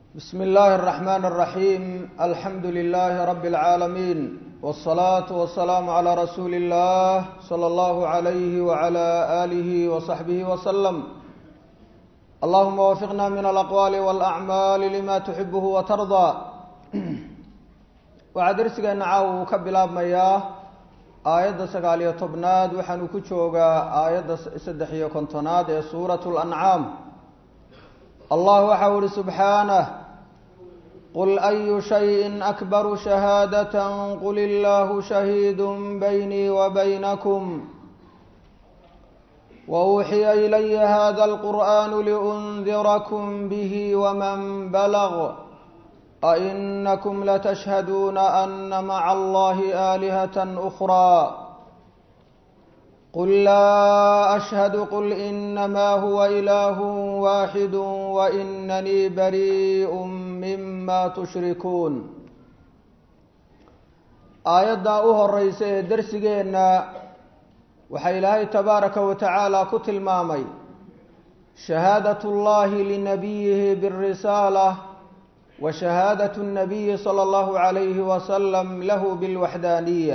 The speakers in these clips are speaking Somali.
بسم الله الرحمن الرحيم الحمد لله رب العالمين والصلاة والسلام على رسول الله صلى الله عليه وعلى آله وصحبه وسلم اللهم وفقنا من الأقوال والأعمال لما تحبه وترضى waxaa darsigeena caawa uu ka bilaabmayaa aayadda sagaal iyo tobnaad waxaanu ku joogaa aayadda saddex iyo kontonaad ee suurat lancaam allah waxau uhi subxaanah qul ayu shayin akbaru shahaadatan qul illaahu shahiidu baynii wa baynakum wauuxiya ilaya hada alqur'anu liundirakum bihi waman balg أئنكم لتشهدون أن مع الله آلهة أخرى قل لا أشهد قل إنما هو إله واحد وإنني بريء مما تشركون aayaddaa u horeysa ee darsigeenna waxaa ilaahay tabaaraka wa tacaala ku tilmaamay shahaadat اllahi linabiyihi bاrisaala وشhهاadة النبي صلى الله عليه وسلم له بالوحdانية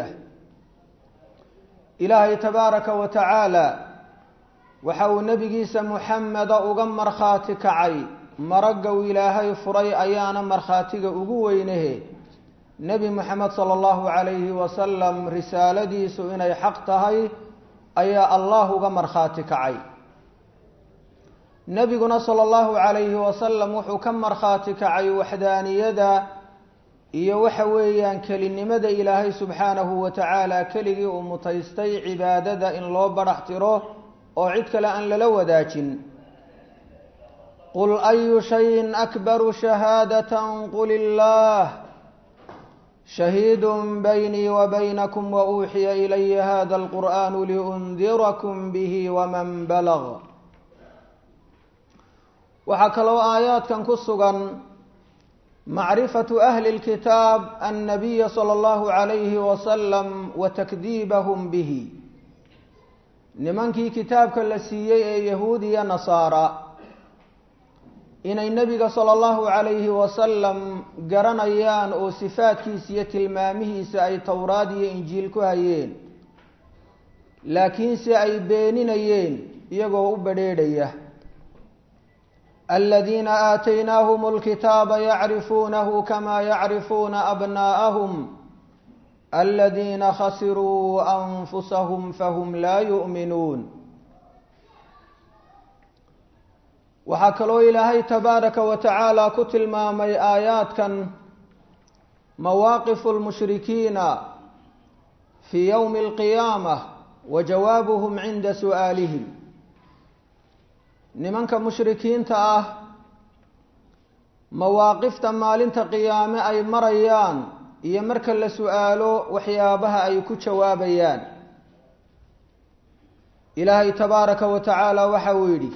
ilaahay تباaraka وتaعaaلى waxa uu nebigiisa محameda uga markhaati kacay maragow ilaahay furay ayaana markhaatiga ugu weynehe nebi moxamed salى الlahu عalayhi wasalam risaaladiisu inay xaq tahay ayaa allah uga markhaati kacay nebiguna sala allahu calayhi wasalam wuxuu ka markhaati kacay waxdaaniyada iyo waxa weeyaan kelinimada ilaahay subxaanahu wa tacaala keligii uu mutaystay cibaadada in loo badhax tiro oo cid kale aan lala wadaajin qul ayu shayin akbaru shahaadatan qul illaah shahiidu baynii wa baynakum wa uuxiya ilaya hada alqur'anu liundirakum bihi waman balg waxaa kaloo aayaadkan ku sugan macrifatu ahli اlkitaab annabiya salى اllahu عalayhi wasalam wa takdiibahum bihi nimankii kitaabka la siiyey ee yahuudiya nasaara inay nebiga salى اllahu عalayhi wasalam garanayaan oo sifaadkiisa iyo tilmaamihiisa ay towraad iyo injiil ku hayeen laakiinse ay beeninayeen iyagoo u badrheedhaya الذين آتيناهم الكتاب يعرفونه كما يعرفون أبناءهم الذين خسروا أنفسهم فهم لا يؤمنون waxaa kaloo ilaahay tabaaraka wa tacaala ku tilmaamay aayaadkan mawaaqifu lmushrikiina fii yowmi alqiyaamah wa jawaabuhum cinda su'aalihim nimanka mushrikiinta ah mawaaqifta maalinta qiyaame ay marayaan iyo marka la su-aalo waxyaabaha ay ku jawaabayaan ilaahay tabaaraka wa tacaala waxa uu yidhi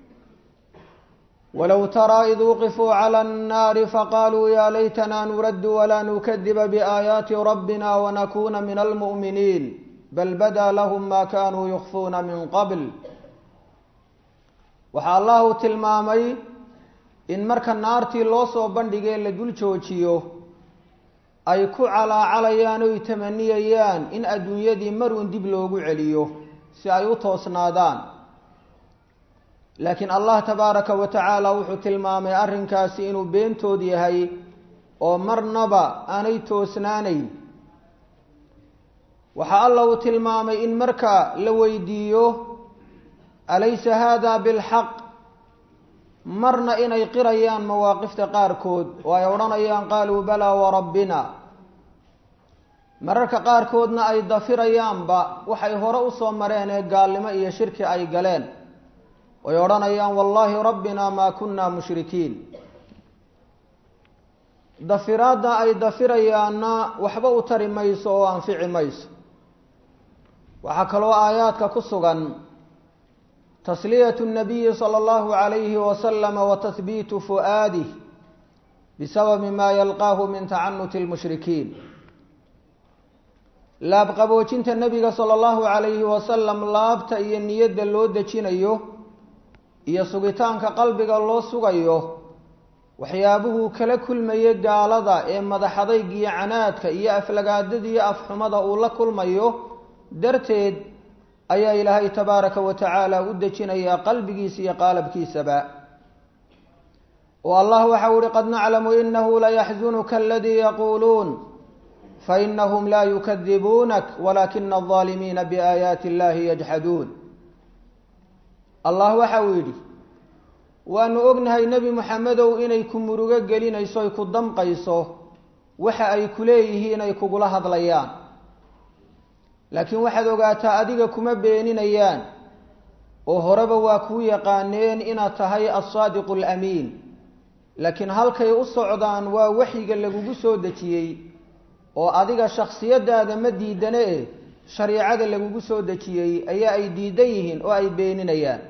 walow taraa id wuqifuu cala annaari faqaaluu yaa laytanaa nuraddu walaa nukadiba biaayaati rabbina wanakuuna min almu'miniin bal badaa lahum ma kanuu yukfuuna min qabl waxaa allahu tilmaamay in marka naartii loo soo bandhigee la dul joojiyo ay ku calaacalayaan oy tamaniyayaan in adduunyadii maruun dib loogu celiyo si ay u toosnaadaan laakiin allah tabaaraka wa tacaala wuxuu tilmaamay arrinkaasi inuu beentood yahay oo marnaba aanay toosnaanayn waxaa alla uu tilmaamay in marka la weydiiyo alaysa hada bilxaq marna inay qirayaan mawaaqifta qaarkood oo ay odhanayaan qaaluu balaa warabbina mararka qaarkoodna ay dafirayaanba waxay hore usoo mareen ee gaalnimo iyo shirki ay galeen ay odhanayaan wallaahi rabbina maa kunna mushrikiin dafiraadda ay dafirayaanna waxba u tari mayso oo anfici mayso waxaa kaloo aayaadka ku sugan تسلية النبي صلى الله عليه وسلم وتثبيت فؤاده بسبب ما يلقاه من تعنت المشركين laabqaboojinta nebiga sala allahu calayhi wasalam laabta iyo niyadda loo dejinayo iyo sugitaanka qalbiga loo sugayo waxyaabuhuu kala kulmayo gaalada ee madaxadayga iyo canaadka iyo aflagaadada iyo afxumada uu la kulmayo darteed ayaa ilaahay tabaaraka wa tacaala u dejinayaa qalbigiisa iyo qaalabkiisaba oo allah waxau uhi qad naclamu inahu layaxzunuka aladii yaquuluun fainahum laa yukadibuunak walaakina alظaalimiina biaayaati illahi yajxaduun allah waxa uu yidhi waanu ognahay nebi moxamedow inay ku murugo gelinayso ay ku damqayso waxa ay ku leeyihiin ay kugula hadlayaan laakiin waxaad ogaataa adiga kuma beeninayaan oo horeba waa kuu yaqaaneen inaad tahay alsaadiqu alamiin laakiin halkay u socdaan waa waxyiga lagugu soo dejiyey oo adiga shaksiyadaada ma diidane eh shariicada lagugu soo dejiyey ayaa ay diidan yihiin oo ay beeninayaan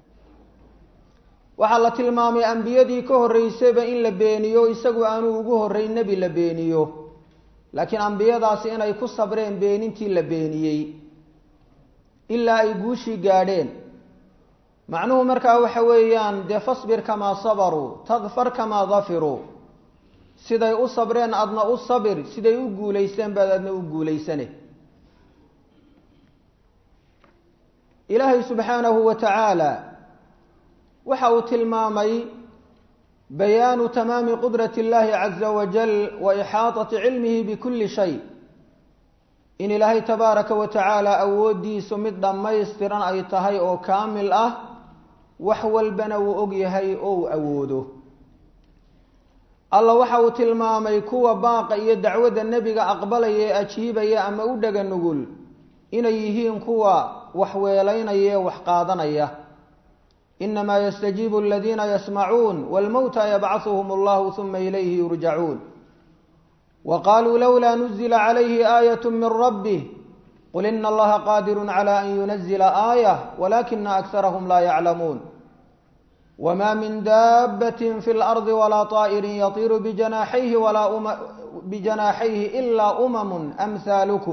waxaa la tilmaamay ambiyadii ka horreysayba in la beeniyo isagu aanu ugu horreyn nebi la beeniyo laakiin ambiyadaasi inay ku sabreen beenintii la beeniyey ilaa ay guushii gaadheen macnuhu markaa waxa weeyaan dee fasbir kamaa sabaruu tadfar kamaa dafiruu siday u sabreen adna u sabir siday u guulaysteen baad adna u guulaysane ilaahay subxaanahu wa tacaala waxa uu tilmaamay bayaanu tamaami qudrati اllahi caza wajal wa ixaaطati cilmihi bikuli shay in ilaahay tabaaraka wa tacaala awooddiisu mid dhammaystiran ay tahay oo kaamil ah wax walbana wuu og yahay oo uu awoodo alla waxa uu tilmaamay kuwa baaqa iyo dacwadda nebiga aqbalaya ee ajiibaya ama u dhega nugul inay yihiin kuwa wax weelaynaya ee wax qaadanaya inamaa yastajiibu aladiina yasmacuun wاlmowta yabcahuhum allahu huma ilayhi yurjacuun wa qaluu lowlaa nuzila calayhi aayat min rabbih qul ina allaha qaadiru cala an yunazila aayah walakina akarahum laa yaclamuun wma min daabati fi اlardi walaa طaa'irin yatiiru bijanaaxayhi walaa bijanaaxayhi ilaa umamu amhaalukum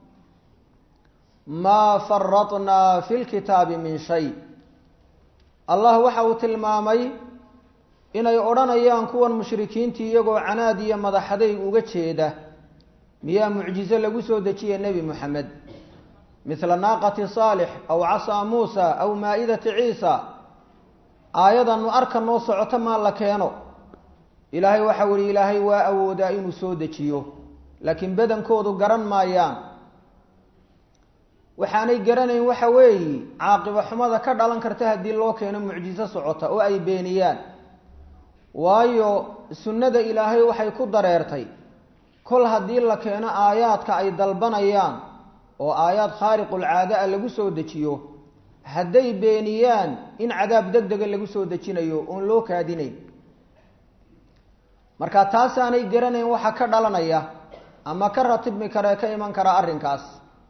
maa faratnaa fi lkitaabi min shay allah waxa uu tilmaamay inay odhanayaan kuwan mushrikiintii iyagoo canaad iyo madaxadayg uga jeeda miyaa mucjizo lagu soo dejiya nebi moxamed mithla naaqati saalix aw casaa muusa aw maa'idati ciisa aayadanu arka noo socoto maa la keeno ilaahay waxau ihi ilaahay waa awoodaa inuu soo dejiyo laakiin badankoodu garan maayaan waxaanay garanayn waxa weeyi caaqibo xumada ka dhalan karta haddii loo keeno mucjiso socota oo ay beeniyaan waayo sunnada ilaahay waxay ku dareertay kol haddii la keeno aayaadka ay dalbanayaan oo aayaad khaariqulcaada a lagu soo dejiyo hadday beeniyaan in cadaab deg dega lagu soo dejinayo oon loo kaadinayn marka taasaanay garanayn waxa ka dhalanaya ama ka ratibmi karee ka iman kara arrinkaas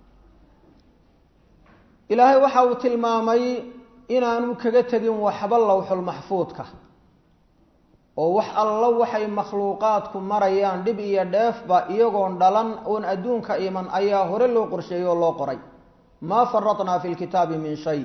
ilaahay waxa uu tilmaamay inaanu kaga tegin waxba lowxulmaxfuudka oo wax allo waxay makhluuqaadku marayaan dhib iyo dheefba iyagoon dhalan oon adduunka iman ayaa hore loo qorsheeyey oo loo qoray maa faratnaa fi lkitaabi min shay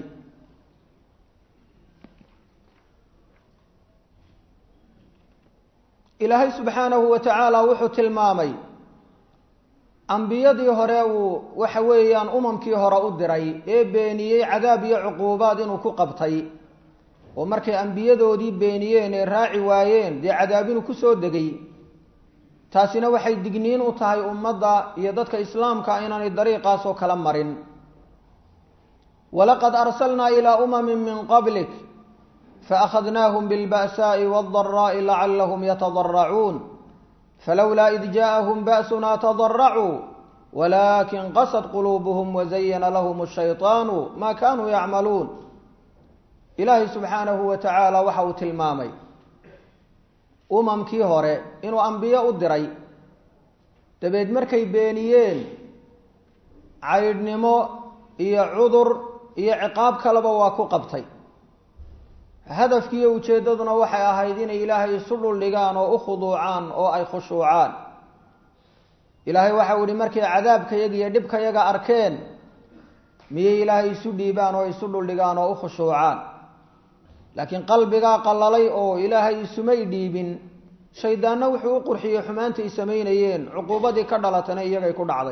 ilaahay subxaanahu wa tacaala wuxuu tilmaamay ambiyadii hore uu waxa weeyaan umamkii hore u diray ee beeniyey cadaab iyo cuquubaad inuu ku qabtay oo markay ambiyadoodii beeniyeen ee raaci waayeen dee cadaab inuu kusoo degay taasina waxay digniin u tahay ummadda iyo dadka islaamka inaanay dariiqaasoo kala marin walaqad arsalnaa ilaa umamin min qablik faأkhadnaahum biاlba'saaءi wاldaraaءi lacalahum yatadaracuun falowlaa id jaaءahum ba'sunaa tadaracuu walakin qasad quluubuhum wazayana lahum الshayطaanu ma kanuu yacmaluun ilaahay subxaanahu wa tacaala waxa uu tilmaamay umamkii hore inuu ambiyo u diray dabeed markay beeniyeen caydhnimo iyo cudur iyo ciqaab kaleba waa ku qabtay hadafkiiyo ujeeddaduna waxay ahayd inay ilaahay isu dhuldhigaan oo u khuduucaan oo ay khushuucaan ilaahay waxau ihi markay cadaabkayaga iyo dhibkayaga arkeen miyay ilaahay isu dhiibaan oo isu dhuldhigaan oo u khushuucaan laakiin qalbigaa qallalay oo ilaahay isumay dhiibin shaydaanna wuxuu u qurxiyey xumaantay samaynayeen cuquubadii ka dhalatana iyagay ku dhacday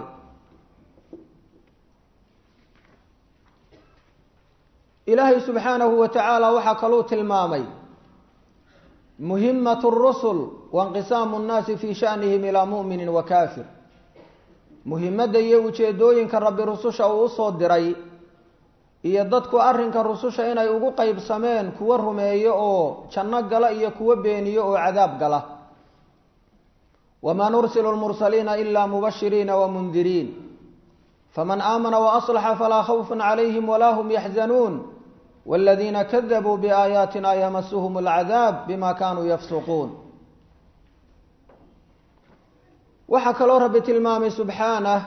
ilaahay subxaanahu wa tacaala waxaa kaluu tilmaamay muhimat rusul wainqisaamu nnaasi fii shanihim ilaa mu'minin wa kaafir muhimadda iyo ujeedooyinka rabbi rususha uu usoo diray iyo dadku arrinka rususha inay ugu qeybsameen kuwo rumeeyo oo janno gala iyo kuwo beeniyo oo cadaab gala wamaa nursilu lmursaliina ilaa mubashiriina wamundiriin faman aamana waaslaxa falaa khawfun calayhim walaa hum yaxzanuun wاladiina kadabuu biaayaatina yamasuhum اlcadaab bima kanuu yafsuquun waxaa kaloo rabbi tilmaamay subxaanah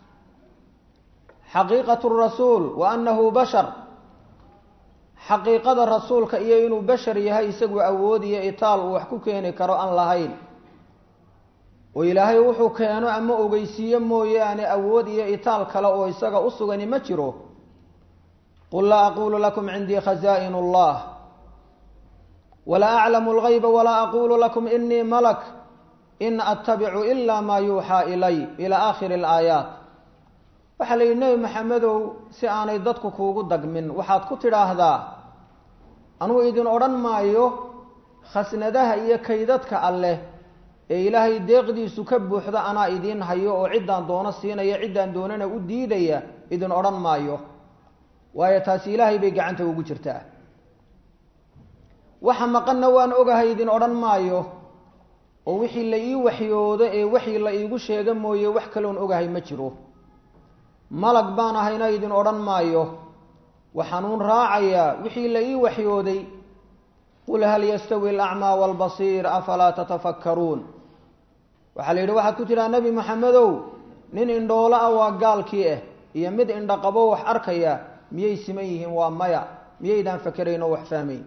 xaqiiqat rasuul wa annahu bashar xaqiiqada rasuulka iyo inuu bashar yahay isagu awood iyo itaal uu wax ku keeni karo aan lahayn oo ilaahay wuxuu keeno ama ogeysiiyo mooyaane awood iyo itaal kale oo isaga u sugani ma jiro qul laa aqulu lakum cindii khazaa'in اllah walaa aclamu اlgayba walaa aqulu lakum inii malak in attabicu ila maa yuuxaa ilay ila aakhiri اlaayaat waxaa la yidhi nebi maxamedow si aanay dadku kuugu dagmin waxaad ku tidhaahdaa anuu idin odhan maayo khasnadaha iyo kaydadka alleh ee ilaahay deeqdiisu ka buuxda anaa idiin hayo oo ciddaan doono siinaya ciddaan doonana u diidaya idin odhan maayo waayo taasi ilaahay bay gacanta ugu jirtaa waxa maqanna waan ogahay idin odhan maayo oo wixii la ii waxyoodo ee waxii la iigu sheega mooye wax kaloon ogahay ma jiro malag baan ahayna idin odhan maayo waxaanuun raacayaa wixii la ii waxyooday qul hal yastawi alacmaa waalbasiir afalaa tatafakkaruun waxaa la yidhi waxaad ku tidhaha nebi maxamedow nin indhoolo ah waa gaalkii ah iyo mid indhaqabo wax arkaya miyay siman yihiin waa maya miyaydaan fakerayn oo wax fahmayn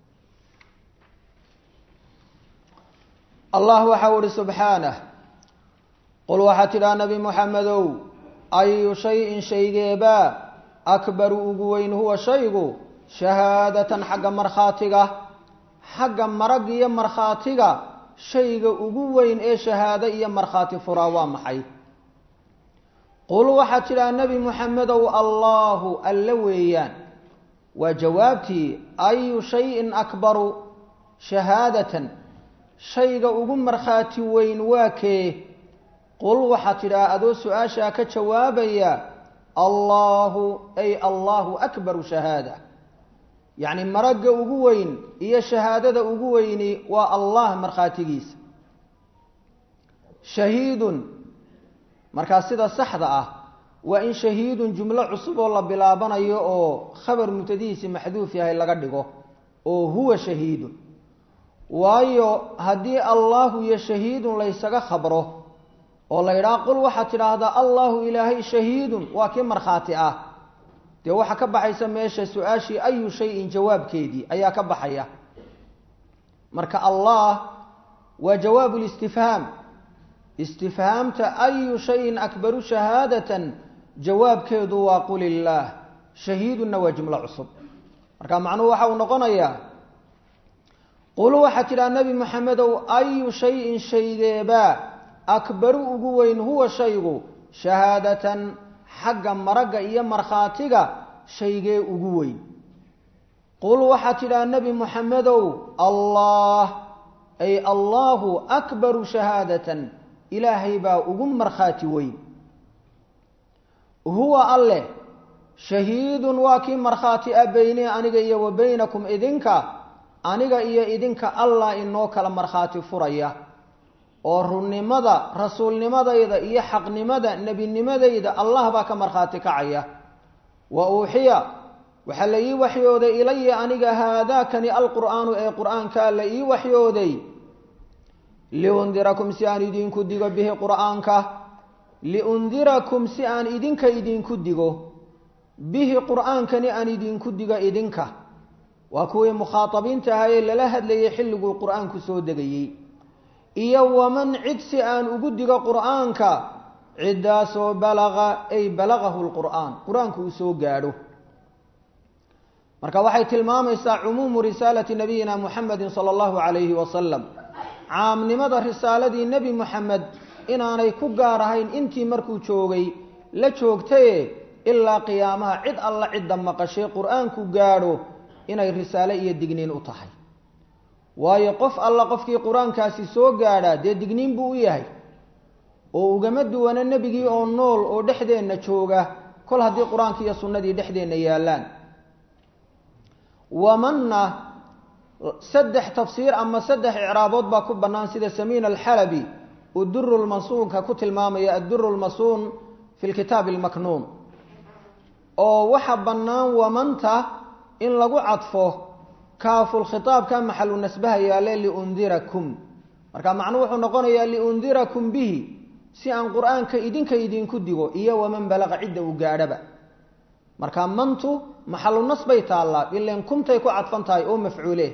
allah waxau ihi subxaanah qul waxaad tidhaha nebi moxamedow ayu shayin shaygeebaa akbaru ugu weyn huwa shaygu shahaadatan xagga markhaatiga xagga marag iyo markhaatiga shayga ugu weyn ee shahaado iyo markhaati furaa waa maxay qul waxaad tidhaha nebi moxamedow allaahu alle weeyaan waa jawaabtii ayu shayin akbaru shahaadatan shayga ugu markhaati weyn waa kee qul waxaad tidhaha adoo su-aashaa ka jawaabaya allaahu ay allaahu akbaru shahaada yacni maragga ugu weyn iyo shahaadada ugu weyni waa allah markhaatigiisa shahiidun markaa sida saxda ah waa in shahiidun jumlo cusub oo la bilaabanayo oo khabar mubtadihiisi maxduuf yahay laga dhigo oo huwa shahiidun waayo haddii allahu iyo shahiidun laysaga khabro oo la yidhaha qul waxaad tidhaahdaa allahu ilaahay shahiidun waa kii markhaati ah dee waxaa ka baxaysa meesha su-aashii ayu shayin jawaabkeedii ayaa ka baxaya marka allah waa jawaabu listifhaam istifhaamta ayu shayin akbaru shahaadatan jawaabkeedu waa qul illaah shahiidunna waa jumlo cusub marka macnuhu waxa uu noqonayaa qul waxaad tidhaha nebi maxamedow ayu shayin shaygeebaa akbaru ugu weyn huwa shaygu shahaadatan xagga maragga iyo markhaatiga shaygee ugu weyn qul waxaad tidhaha nebi moxamedow allah ay allaahu akbaru shahaadatan ilaahay baa ugu markhaati weyn huwa alleh shahiidun waa kii markhaati ah beynii aniga iyo wa beynakum idinka aniga iyo idinka allah inoo kala markhaati furaya oo runnimada rasuulnimadayda iyo xaqnimada nebinimadayda allah baa ka markhaati kacaya wa uuxiya waxaa la ii waxyooday ilaya aniga haadaakani alqur'aanu ee qur'aankaa la ii waxyooday liundirakum si aan idinku digo bihi qur'aanka liundirakum si aan idinka idinku digo bihi qur'aankani aan idinku digo idinka waa kuwii mukhaatabiinta ahaa ee lala hadlayay xilliguu qur'aanku soo degayey iyo waman cid si aan ugu digo qur'aanka ciddaasoo balaqa ay balagahu lqur'aan qur-aanku uu soo gaadho marka waxay tilmaamaysaa cumuumu risaalati nabiyina muxamedin sala allahu calayhi wasalam caamnimada risaaladii nebi moxamed inaanay ku gaar ahayn intii markuu joogay la joogtaye ilaa qiyaamaha cid alla cidda maqashay qur-aanku gaadho inay risaale iyo digniin u tahay waayo qof alla qofkii qur-aankaasi soo gaadhaa dee digniin buu u yahay oo ugama duwana nebigii oo nool oo dhexdeenna jooga kol haddii qur-aanki iyo sunnadii dhexdeenna yaallaan wamanna saddex tafsiir ama saddex icraabood baa ku bannaan sida samiin alxalabi uu duru lmasuunka ku tilmaamaya adduru lmasuun fi lkitaabi almaknuun oo waxa bannaan wamanta in lagu cadfo kaafulkhitaabka maxalu nasbaha yaale liundirakum marka macnuu wuxuu noqonayaa liundirakum bihi si aan qur-aanka idinka idinku digo iyo waman balaqa cidda uu gaadhaba marka mantu maxalu nas bay taallaa ilan kumtay ku cadfan tahay oo mafcuule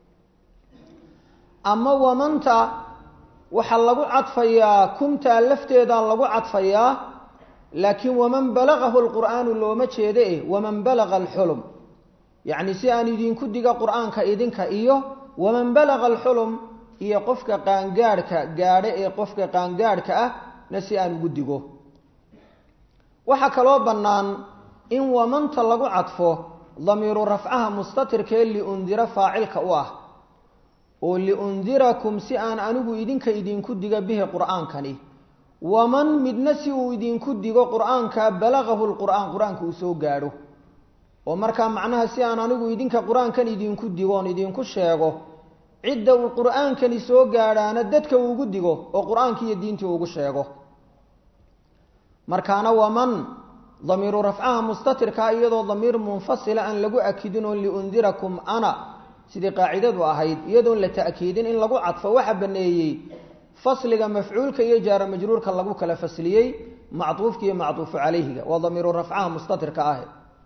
ama wamanta waxaa lagu cadfayaa kumtaa lafteedaa lagu cadfayaa laakiin waman balagahu lqur'aanu looma jeeda eh waman balaga alxulum yacni si aan idinku diga qur-aanka idinka iyo waman balaga alxulum iyo qofka qaangaadhka gaadho ee qofka qaangaadhka ah na si aan ugu digo waxaa kaloo bannaan in wamanta lagu cadfo damiiru rafcaha mustatirkee liundira faacilka u ah oo liundirakum si aan anigu idinka idinku diga bihi qur-aankani waman midna si uu idinku digo qur-aanka balagahu lqur'aan qur-aanka uu soo gaadho oo markaa macnaha si aan anigu idinka qur-aankan idinku digoon idinku sheego cidda uu qur-aankani soo gaadhaana dadka uugu digo oo qur-aanki iyo diintii ugu sheego markaana waman damiiru rafcaha mustatirkaa iyadoo damiir munfasila aan lagu akidinoo liundirakum ana sidii qaacidadu ahayd iyadoon la ta'kiidin in lagu cadfo waxa baneeyey fasliga mafcuulka iyo jaara majruurka lagu kala fasliyey macduufka iyo macduufu calayhiga waa damiiru rafcaha mustatirka ah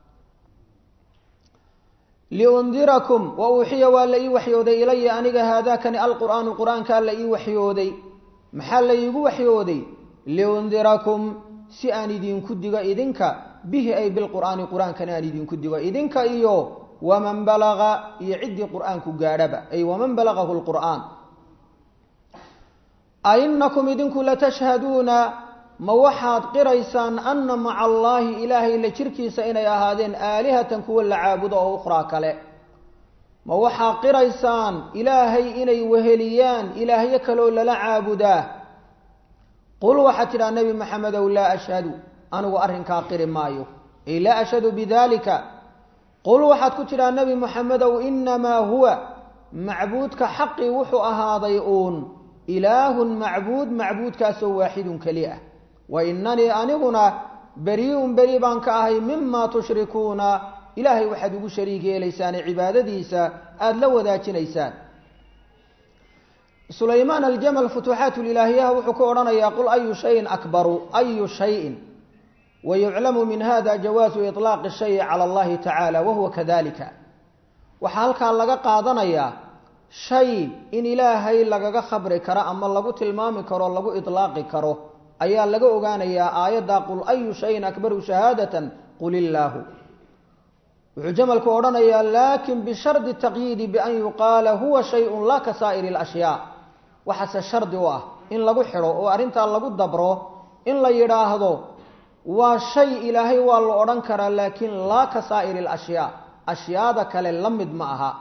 liundirakum wa uuxiya waa la ii waxyooday ilaya aniga haadaakani alqur'aanu qur-aankaa la ii waxyooday maxaa la iigu waxyooday liundirakum si aan idinku digo idinka bihi ay bilqur'aani qur-aankana aan idinku digo idinka iyo waman balaga iyo ciddii qur-aanku gaadhaba ay waman balagahu lqur'aan ainakum idinku latashhaduuna ma waxaad qiraysaan ana maca allaahi ilaahay la jirkiisa inay ahaadeen aalihatan kuwa la caabudo oo ukhraa kale ma waxaad qiraysaan ilaahay inay weheliyaan ilaahyo kaleoo lala caabudaa qul waxaad tidhaha nebi maxamedow laa ashhadu anigu arrinkaa qiri maayo ay laa ashhadu bidalika qul waxaad ku tidhaha nebi maxamedow inamaa huwa macbuudka xaqii wuxuu ahaaday uun ilaahun macbuud macbuudkaasoo waaxidun keli ah wa inanii aniguna beri-un beri baan ka ahay mima tushrikuuna ilaahay waxaad ugu shariig yeelaysaane cibaadadiisa aada la wadaajinaysaan sulaymaan aljamal futuuxaat lilaahiyaha wuxuu ku odhanayaa qul ayu shayin akbaru ayu shayin wayuclamu min hada jawaasu iطlaaqi shayi cala allahi tacaala wahuwa kadalika waxaa halkaa laga qaadanayaa shay in ilaahay lagaga khabri karo ama lagu tilmaami karo lagu iطlaaqi karo ayaa laga ogaanayaa aayadda qul ayu shayin akbaru shahaadatan qul illaahu wuxuu jamalku odhanayaa laakin bishardi taqyiidi bian yuqaala huwa shayun laa ka saa'iri اlashyaa waxaase shardi u ah in lagu xidho oo arrintaa lagu dabro in la yidhaahdo waa shay ilaahay waa la odhan karaa laakiin laa ka saa'iri alashyaa ashyaada kale la mid ma aha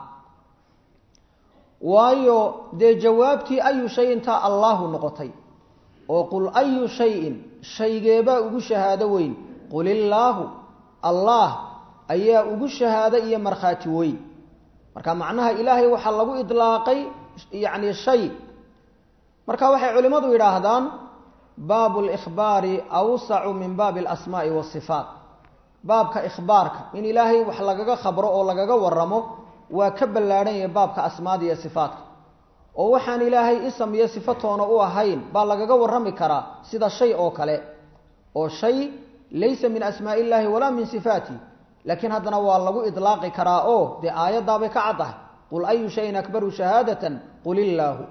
waayo dee jawaabtii ayu shayintaa allaahu noqotay oo qul ayu shayin shaygeebaa ugu shahaado weyn qul illaahu allah ayaa ugu shahaado iyo markhaati weyn marka macnaha ilaahay waxaa lagu idlaaqay yacni shay marka waxay culimmadu yidhaahdaan baabu likhbaari awsacu min baabi alasmaa'i waasifaat baabka ikhbaarka in ilaahay wax lagaga khabro oo lagaga waramo waa ka ballaadhan yahay baabka asmaada iyo sifaatka oo waxaan ilaahay isam iyo sifatoona u ahayn baa lagaga warrami karaa sida shay oo kale oo shay laysa min asmaa illaahi walaa min sifaati laakiin haddana waa lagu idlaaqi karaa oo dee aayaddaabay ka caddahay qul ayu shayin akbaru shahaadatan qul illaahu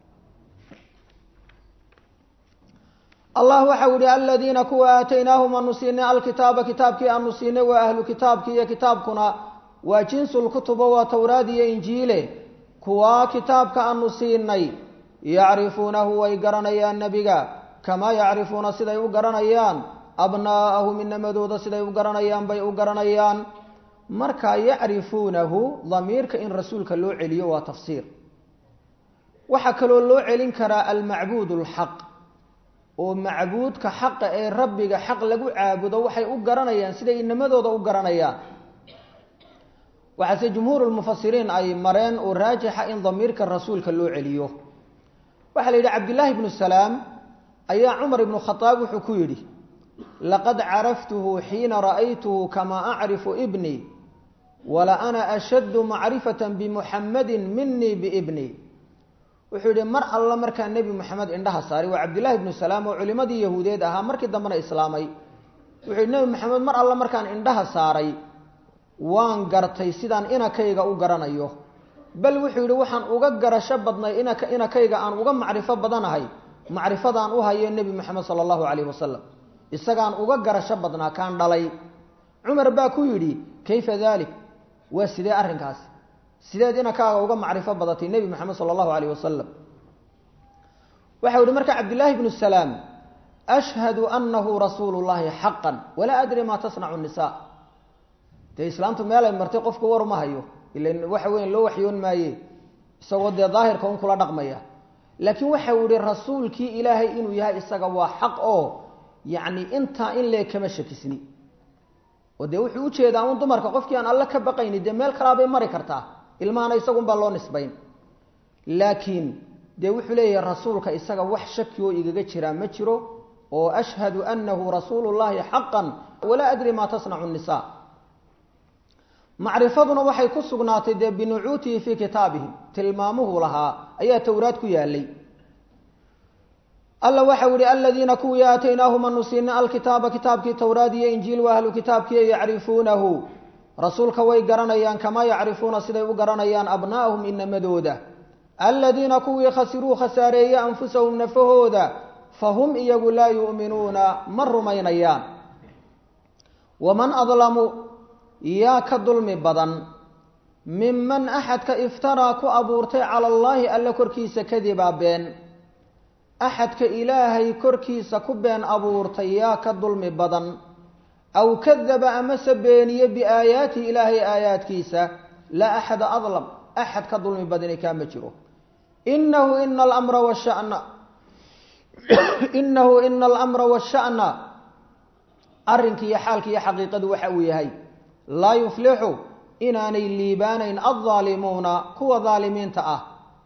allah waxau yihi aladiina kuwa aataynaahum aanu siinay alkitaaba kitaabkii aanu siinay waa ahlu kitaabkii iyo kitaabkuna waa jinsulkutuba waa towraad iyo injiile kuwaa kitaabka aanu siinay yacrifuunahu way garanayaan nebiga kamaa yacrifuuna siday u garanayaan abnaa'ahum inamadooda siday u garanayaan bay u garanayaan markaa yacrifuunahu damiirka in rasuulka loo celiyo waa tafsiir waxaa kaloo loo celin karaa almacbuud alxaq oo macbuudka xaqa ee rabbiga xaq lagu caabudo waxay u garanayaan siday inamadooda u garanayaan waxaase jumhuur lmufasiriin ay mareen oo raajixa in damiirka rasuulka loo celiyo waxaa la yidhi cabdillaahi bnu salaam ayaa cumar ibnu khadaab wuxuu ku yidhi laqad caraftuhu xiina ra'aytuhu kamaa acrifu ibnii wala ana ashaddu macrifata bimuxammadin minii biibnii wuxuu yidhi mar alla markaa nebi moxamed indhaha saaray waa cabdillahi bnu salaam oo culimadii yahuudeed ahaa markii dambena islaamay wuxuu yidhi nebi moxamed mar alla markaan indhaha saaray waan gartay sidaan inakayga u garanayo bal wuxuu yidhi waxaan uga garasho badnay inaka inakayga aan uga macrifo badanahay macrifadaan u hayo nebi moxamed sala allahu calayhi wasalam isagaan uga garasho badnaa kaan dhalay cumar baa ku yidhi kayfa dalik waa sidee arrinkaasi sideed inakaaga uga macrifo badatay nebi moxamed sala allahu calayh wasalam waxau yihi marka cabdillaahi bnu salaam ashhadu anahu rasuulu llahi xaqan walaa adri maa tasnacu nisa dee islaamtu meelay martay qofku war ma hayo ilan waxa weyan loo waxyoon maaye isagoo dee daahirka un kula dhaqmaya laakiin waxau yihi rasuulkii ilaahay inuu yahay isaga waa xaq oo yacni intaa in lee kama shakisni oo dee wuxuu ujeedaa un dumarka qofkii aan alle ka baqayni dee meel kalaabay mari kartaa ilmahana isagunbaa loo nisbayn laakiin dee wuxuu leeyahay rasuulka isaga wax shaki oo igaga jiraa ma jiro oo ashhadu anahu rasuulu llahi xaqan walaa adri maa tasnacu nisa macrifaduna waxay ku sugnaatay dee binucuutihi fii kitaabihim tilmaamuhu lahaa ayaa towraad ku yaalay alla waxau yihi aladiina kuwii aataynaahum anu siina alkitaaba kitaabkii towraad iyo injiil wa ahlu kitaabkii yacrifuunahu rasuulka way garanayaan kamaa yacrifuuna siday u garanayaan abnaa'ahum inamadooda aladiina kuwii khasiruu khasaareeye anfusahum nafahooda fahum iyagu laa yu'minuuna ma rumaynayaan waman adlamu yaa ka dulmi badan minman axadka iftaraa ku abuurtay cala allaahi alle korkiisa kadibaa been axadka ilaahay korkiisa ku been abuurtay yaa ka dulmi badan aw kadaba amase beeniye biaayaatihi ilaahay aayaadkiisa laa axada adlam axad ka dulmi badani kaama jiro inahu ina alamra washana inahu ina alamra washa'na arrinka iyo xaalka iyo xaqiiqadu waxa uu yahay laa yuflixu inaanay liibaanayn aldaalimuuna kuwa daalimiinta ah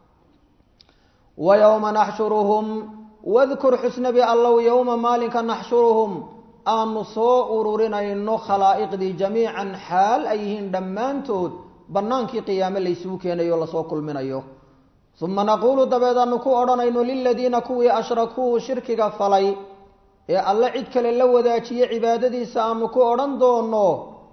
wa yowma naxshuruhum wadkur xusnabi allow yowma maalinka naxshuruhum aanu soo ururinayno khalaa'iqdii jamiican xaal ay yihiin dhammaantood bannaankii qiyaame laysugu keenayo o lasoo kulminayo uma naquulu dabeed aanu ku odhanayno liladiina kuwii ashrakuu shirkiga falay ee alle cid kale la wadaajiye cibaadadiisa aanu ku odhan doono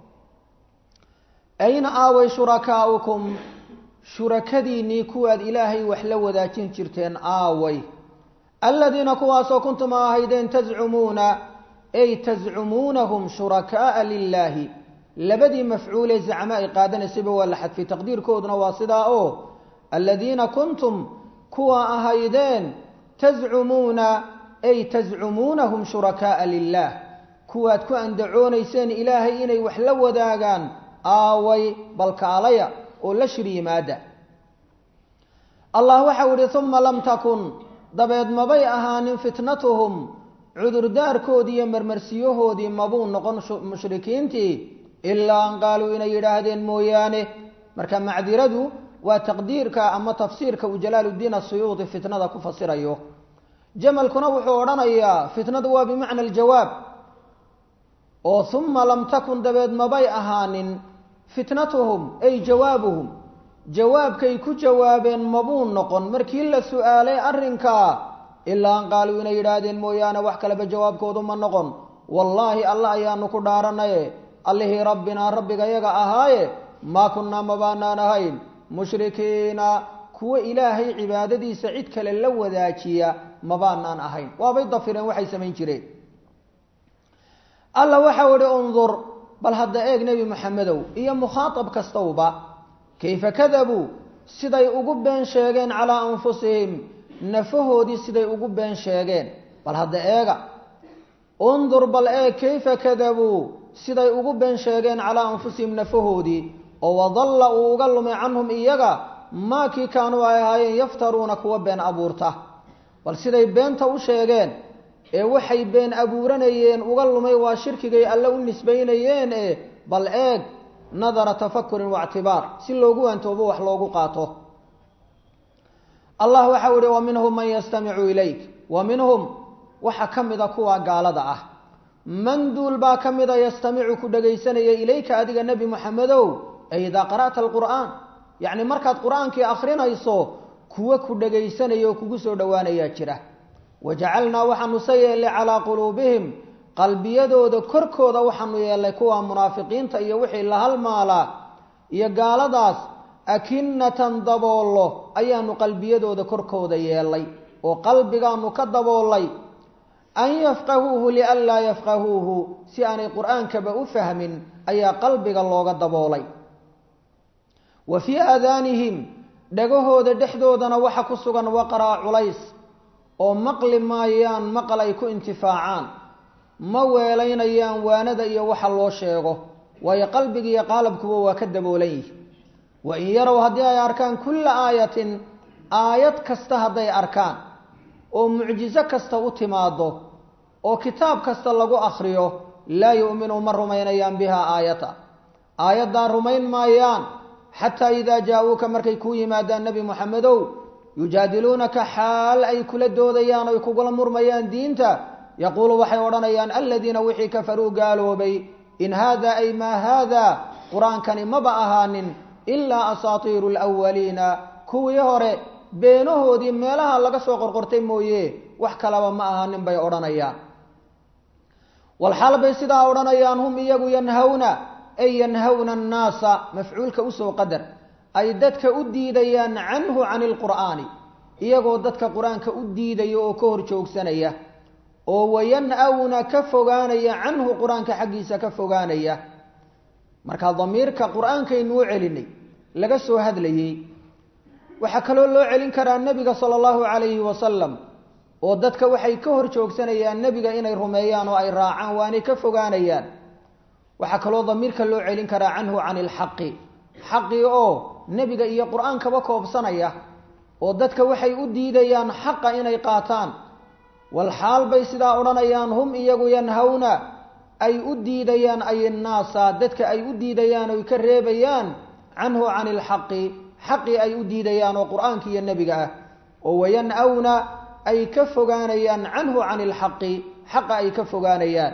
ayna aaway shurakaa'ukum shurakadiinnii kuwaad ilaahay wax la wadaajin jirteen aaway aladiina kuwaasoo kuntum a ahaydeen tazcumuuna ay tazcumuunahum shurakaa'a lilaahi labadii mafcuulee zacmo ay qaadanaysayba waa la xadfay taqdiirkooduna waa sidaa oo aladiina kuntum kuwa ahaydeen tazcumuuna ay tazcumuunahum shurakaa'a lilah kuwaad ku andacoonayseen ilaahay inay wax la wadaagaan aaway balkaalaya oo la shir yimaada allah waxau ihi uma lam takun dabeed mabay ahaanin fitnatuhum cudurdaarkoodii iyo marmarsiyahoodii mabuu noqon mushrikiintii ilaa an qaaluu inay yidhaahdeen mooyaane marka macdiradu waa taqdiirka ama tafsiirka uu jalaaluddiin asuyuudi fitnada ku fasirayo jamalkuna wuxuu odhanayaa fitnadu waa bimacna aljawaab oo uma lam takun dabeed mabay ahaanin fitnatuhum ay jawaabuhum jawaabkay ku jawaabeen mabuu noqon markii la su-aalay arrinkaa ilaa an qaaluu inay yidhaahdeen mooyaane wax kaleba jawaabkoodu ma noqon wallaahi alla ayaanu ku dhaaranaye allihii rabbinaa rabbiga yaga ahaaye maa kunnaa mabaanaan ahayn mushrikiina kuwa ilaahay cibaadadiisa cid kale la wadaajiya mabaanaan ahayn waabay dafireen waxay samayn jireen alla waxau ihi undur bal hadda eeg nebi maxamedow iyo mukhaatab kastowba kayfa kadabuu siday ugu been sheegeen calaa anfusihim nafahoodii siday ugu been sheegeen bal hadda eega undur bal eeg kayfa kadabuu siday ugu been sheegeen calaa anfusihim nafahoodii oo wadalla uu uga lumay canhum iyaga maa kii kaanuu ay ahaayeen yaftaruuna kuwa been abuurta bal siday beenta u sheegeen ee waxay been abuuranayeen uga lumay waa shirkigay alle u nisbaynayeen ee bal eeg nadara tafakurin waictibaar si loogu waantoobo wax loogu qaato allah waxau ihi wa minhum man yastamicu ilayk wa minhum waxaa ka mida kuwa gaalada ah man duul baa ka mida yastamicu ku dhagaysanaya ilayka adiga nebi moxamedow ay idaa qara'ta alqur'aan yacni markaad qur-aankii akrinayso kuwa ku dhagaysanaya oo kugu soo dhowaanayaa jira wajacalnaa waxaanu se yeellay calaa quluubihim qalbiyadooda korkooda waxaanu yeellay kuwa munaafiqiinta iyo wixii la halmaalaa iyo gaaladaas akinatan daboollo ayaanu qalbiyadooda korkooda yeellay oo qalbigaanu ka daboollay an yafqahuuhu lianlaa yafqahuuhu si aanay qur-aankaba u fahmin ayaa qalbiga looga daboolay wa fii aadaanihim dhagahooda dhexdoodana waxa ku sugan waqraa culays oo maqli maayaan maqal ay ku intifaacaan ma weelaynayaan waanada iyo waxa loo sheego waayo qalbiga iyo qaalabkuba waa ka daboolan yihi wa in yarow haddii ay arkaan kulla aayatin aayad kasta hadday arkaan oo mucjiso kasta u timaado oo kitaab kasta lagu akhriyo laa yu'minu ma rumaynayaan bihaa aayata aayaddaa rumayn maayaan xataa idaa jaa-uuka markay kuu yimaadaan nebi moxamedow yujaadiluunaka xaal ay kula doodayaan oy kugula murmayaan diinta yaquulu waxay odhanayaan aladiina wixii kafaruu gaaloobay in haada ay maa haada qur-aankani maba ahaanin ilaa asaatiiru alwaliina kuwii hore beenahoodii meelaha laga soo qorqortay mooye wax kalaba ma ahaanin bay odhanayaan walxaal bay sidaa odhanayaan hum iyagu yanhawna ay yanhawna annaasa mafcuulka usoo qadar ay dadka u diidayaan canhu cani ilqur'aani iyagoo dadka qur-aanka u diidaya oo ka hor joogsanaya oo wayan-awna ka fogaanaya canhu qur-aanka xaggiisa ka fogaanaya marka damiirka qur-aankaynu u celinay laga soo hadlayey waxaa kaloo loo celin karaa nebiga sala allahu calayhi wasalam oo dadka waxay ka hor joogsanayaan nebiga inay rumeeyaan oo ay raacaan waanay ka fogaanayaan waxaa kaloo damiirka loo celin karaa canhu cani ilxaqi xaqii oo nebiga iyo qur-aankaba koobsanaya oo dadka waxay u diidayaan xaqa inay qaataan walxaal bay sidaa odhanayaan hum iyagu yanhawna ay u diidayaan ay innaasa dadka ay u diidayaan oy ka reebayaan canhu cani ilxaqi xaqii ay u diidayaan oo qur-aanka iyo nebiga ah oo wayan-awna ay ka fogaanayaan canhu cani ilxaqi xaqa ay ka fogaanayaan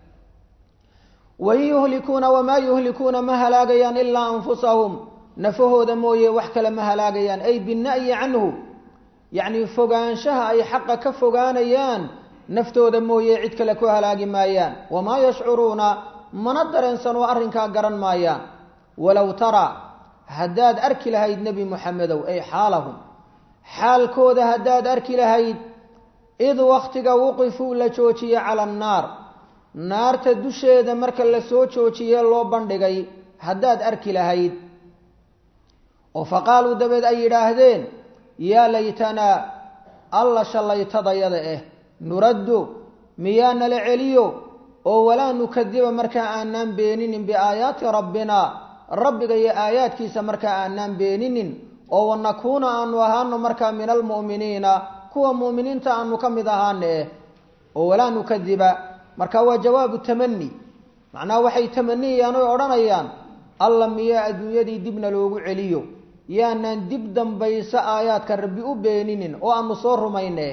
wain yuhlikuuna wamaa yuhlikuuna ma halaagayaan ilaa anfusahum nafahooda mooye wax kale ma halaagayaan ay bina'yi canhu yacni fogaanshaha ay xaqa ka fogaanayaan naftooda mooye cid kale ku halaagi maayaan wamaa yashcuruuna mana dareensan oo arrinkaa garan maayaan walow taraa haddaad arki lahayd nebi moxamedow ay xaalahum xaalkooda haddaad arki lahayd id wakhtiga wuqifuu la joojiye cala annaar naarta dusheeda marka la soo joojiyee loo bandhigay haddaad arki lahayd oo fa qaaluu dabeed ay yidhaahdeen yaa laytanaa alla shallaytadayada eh nuraddu miyaa nala celiyo oo walaa nukadiba markaa aanaan beeninin biaayaati rabbina rabbiga iyo aayaadkiisa markaa aanaan beeninin oo wanakuuna aanu ahaano markaa min almu'miniina kuwa mu'miniinta aanu ka mid ahaana eh oo walaa nukadiba marka waa jawaabu tamani macnaha waxay tamaniyayaan oy odhanayaan alla miyaa adduunyadii dibna loogu celiyo yaanaan dib dambayso aayaadka rabbi u beeninin oo aanu soo rumayne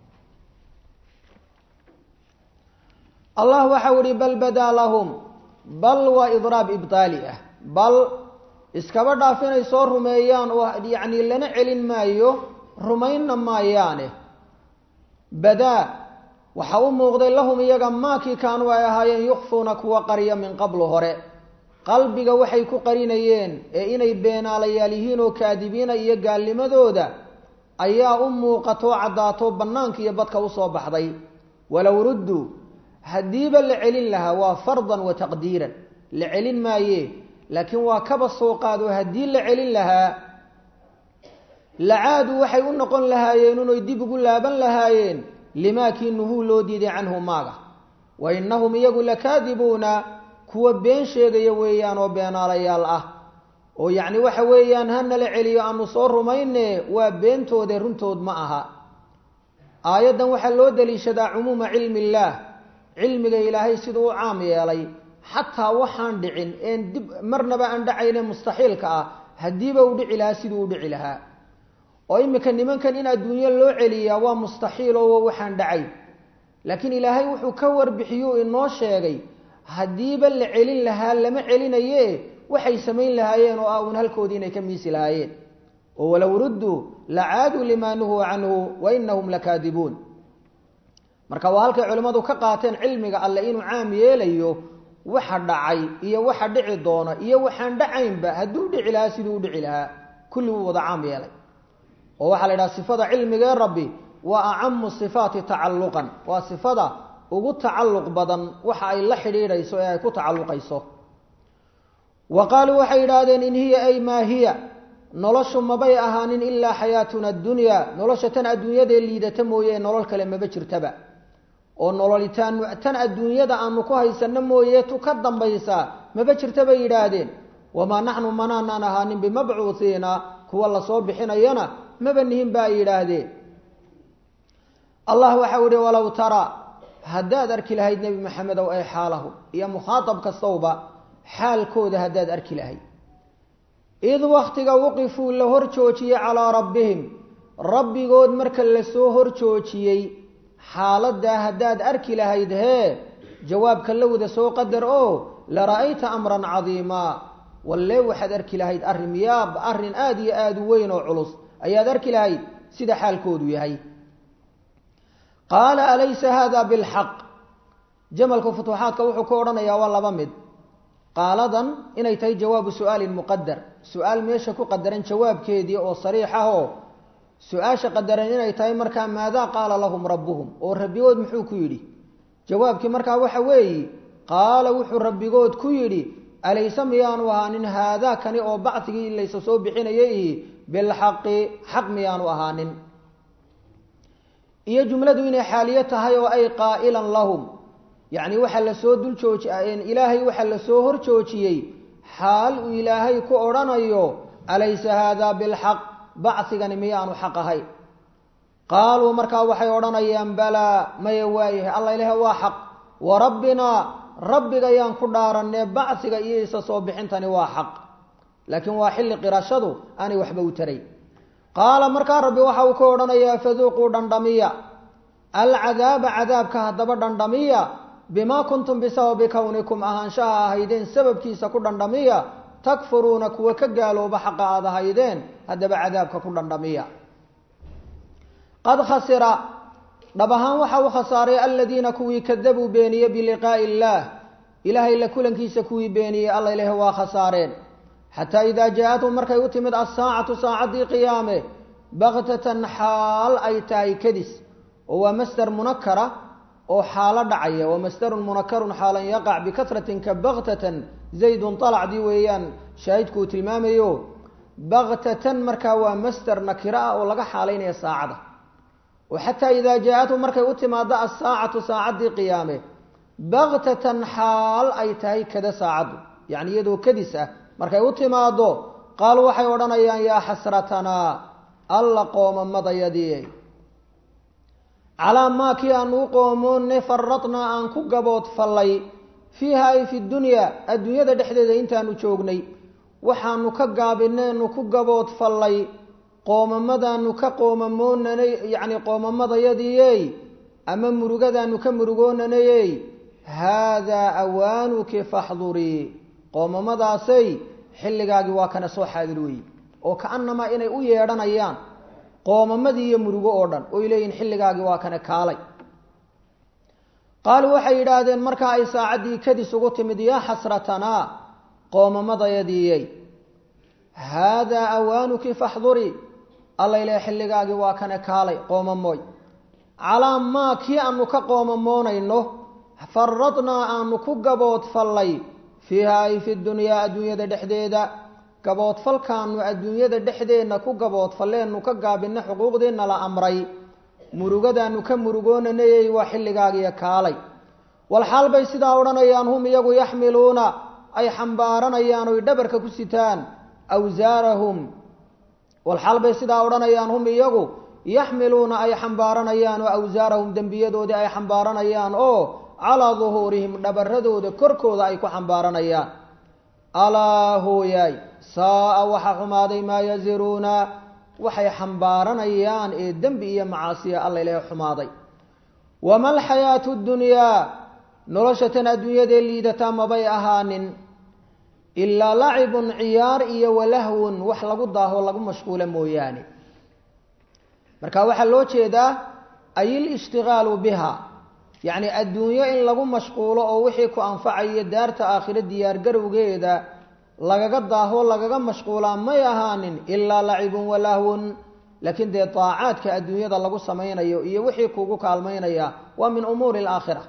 allah waxau ihi bal badaa lahum bal waa idraab ibtaali ah bal iskaba dhaaf inay soo rumeeyaan oo yacni lana celin maayo rumaynna maayaane badaa waxa u muuqday lahum iyaga maakii kaanuu ay ahaayeen yukfuuna kuwa qariya min qablu hore qalbiga waxay ku qarinayeen ee inay beenaalayaal yihiin oo kaadibiina iyo gaalnimadooda ayaa u muuqatoo caddaato bannaanka iyo badka usoo baxday walow rudduu haddiiba la celin lahaa waa fardan wa taqdiiran la celin maaye laakiin waa kaba soo qaado haddii la celin lahaa lacaadu waxay u noqon lahaayeen unoy dib ugu laaban lahaayeen limaa kii nuhuu loo diiday canhu maaga wa innahum iyagu lakaadibuuna kuwa been sheegaya weeyaan oo beenaalayaal ah oo yacni waxa weeyaan hanala celiyo aanu soo rumayne waa beentoode runtood ma aha aayaddan waxaa loo daliishadaa cumuuma cilmi illaah cilmiga ilaahay siduu u caam yeelay xataa waxaan dhicin een dib marnaba aan dhacayne mustaxiilka ah haddiiba u dhici lahaa siduu u dhici lahaa oo iminka nimankan in adduunyo loo celiyaa waa mustaxiil oo waxaan dhacay laakiin ilaahay wuxuu ka warbixiyuu inoo sheegay haddiiba la celin lahaa lama celinaye waxay samayn lahaayeen oo ah uun halkoodii inay ka miisi lahaayeen oo walow rudduu lacaaduu limaa nuhuu canhu wa inahum lakaadibuun marka waa halkay culimmadu ka qaateen cilmiga alle inuu caam yeelayo waxa dhacay iyo waxa dhici doona iyo waxaan dhacaynba hadduu dhici lahaa siduu u dhici lahaa kulli wuu wada caam yeelay oo waxaa la idhaha sifada cilmigee rabbi waa acamu sifaati tacalluqan waa sifada ugu tacalluq badan waxa ay la xidhiidhayso ee ay ku tacalluqayso wa qaaluu waxay yidhaahdeen in hiya ay maa hiya noloshu mabay ahaanin ilaa xayaatuna addunya nolosha tan adduunyadee liidata mooye nolol kale maba jirtaba oo nololitaan tan adduunyada aanu ku haysano mooye tu ka dambaysa maba jirta bay yidhaahdeen wamaa naxnu manaanaan ahaanin bimabcuuhiina kuwa lasoo bixinayana maba nihin ba ay yidhaahdeen allah waxau ihi walow tara haddaad arki lahayd nebi maxamedow ay xaalahu iyo mukhaatab kastowba xaalkooda haddaad arki lahayd id waktiga wuqifuu la hor joojiyey calaa rabbihim rabbigood marka lasoo hor joojiyey xaaladaa haddaad arki lahayd hee jawaabka la wada soo qadar oo la ra'ayta amran cadiimaa wallee waxaad arki lahayd arrin yaab arrin aada iyo aada u weyn oo culus ayaad arki lahayd sida xaalkoodu yahay qaala alaysa hada bilxaq jamalka futuuxaadka wuxuu ku odhanayaa waa laba mid qaaladan inay tahay jawaabu su-aalin muqadar su-aal meesha ku qadaran jawaabkeedii oo sariix ah oo su-aasha qadaran inay tahay markaa maadaa qaala lahum rabbuhum oo rabbigood muxuu ku yidhi jawaabkii markaa waxa weeyi qaala wuxuu rabbigood ku yidhi alayse miyaanu ahaanin haadaa kani oo bacdigii laysa soo bixinayay bilxaqi xaq miyaanu ahaanin iyo jumladu inay xaaliyo tahay oo ay qaa'ilan lahum yacni waxaa lasoo dul jooji ilaahay waxaa lasoo hor joojiyey xaal uu ilaahay ku odhanayo alaysa haadaa bilxaq bacigani miyaanu xaq ahay qaaluu markaa waxay odhanayaan balaa maya waayahay alla ilaah waa xaq wa rabbinaa rabbigayaan ku dhaaranee bacsiga iyo isa soo bixintani waa xaq laakiin waa xilli qirashadu aanay waxba u taray qaala markaa rabbi waxa uu ka odhanayaa faduuquu dhandhamiya alcadaaba cadaabka haddaba dhandhamiya bimaa kuntum bisababi kownikum ahaanshaha ahaydeen sababkiisa ku dhandhamiya takfuruuna kuwa ka gaalooba xaqa aad ahaydeen haddaba cadaabka ku dhandhamiya qad khasira dhab ahaan waxa uu khasaaray aladiina kuwii kadabuu beeniyey biliqaa'i illaah ilaahay la kulankiisa kuwii beeniyey alla ilaah waa khasaareen xataa idaa jaa-athum markay u timid assaacatu saacaddii qiyaame baktatan xaal ay tahay kadis oo waa masder munakara oo xaalo dhacaya waa masdarun munakarun xaalan yaqac bikasratin ka baktatan zaydun alacdii weeyaan shaahidku uu tilmaamayo baktatan markaa waa masder nakiro ah oo laga xaalaynaya saacada oo xataa idaa jaa-athum markay u timaado assaacatu saacaddii qiyaame baktatan xaal ay tahay kada saacaddu yacni iyadoo kadis ah markay u timaado qaalu waxay odhanayaan yaa xasratanaa alla qoomamadayadii calaa maa kii aanu u qoomoonne faradnaa aan ku gabood fallay fiiha ay fi dunyaa adduunyada dhexdeeda intaanu joognay waxaanu ka gaabineenu ku gabood fallay qoomamadaanu ka qoomamoonanay yacni qoomamadayadiiyey ama murugadaanu ka murugoonanayey haadaa awaanuki faxdurii qoomamadaasay xilligaagii waa kana soo xaadir weeye oo ka-anamaa inay u yeedhanayaan qoomamadii iyo murugo oo dhan oy leeyihin xilligaagii waa kana kaalay qaaluu waxay yidhaahdeen markaa ay saacaddii kadis ugu timid yaa xasratanaa qoomamadayadiiyey haadaa awaanuki faxdurii alla ilaah xilligaagii waa kana kaalay qoomamooy calaa maa kii aanu ka qoomamoonayno faradnaa aanu ku gabood fallay fiiha ay fi dunyaa adduunyada dhexdeeda gaboodfalkaanu adduunyada dhexdeenna ku gaboodfalleenu ka gaabinna xuquuqdeenna la amray murugadaanu ka murugoonanayay waa xilligaagiyo kaalay walxaal bay sidaa odhanayaan hum iyagu yaxmiluuna ay xambaaranayaan oy dhabarka ku sitaan awsaarahum walxaal bay sidaa odhanayaan hum iyagu yaxmiluuna ay xambaaranayaan oo awsaarahum dembiyadoodii ay xambaaranayaan oo calaa duhuurihim dhabaradooda korkooda ay ku xambaaranayaan alaa hooyaay saaa waxa xumaaday maa yaziruuna waxay xambaaranayaan ee dembi iyo macaasiya alla ilaah xumaaday wama alxayaatu dunyaa nolosha tan adduunyadee liidataa mabay ahaanin ilaa lacibun ciyaar iyo walahwun wax lagu daaho lagu mashquula mooyaane marka waxaa loo jeedaa ay ilishtigaalu biha yacni adduunyo in lagu mashquulo oo wixii ku anfacayo daarta aakhiro diyaargarowgeeda lagaga daaho lagaga mashquulaa may ahaanin ilaa lacibun walahwun laakiin dee daacaadka adduunyada lagu samaynayo iyo wixii kugu kaalmaynaya waa min umuuri alaakhira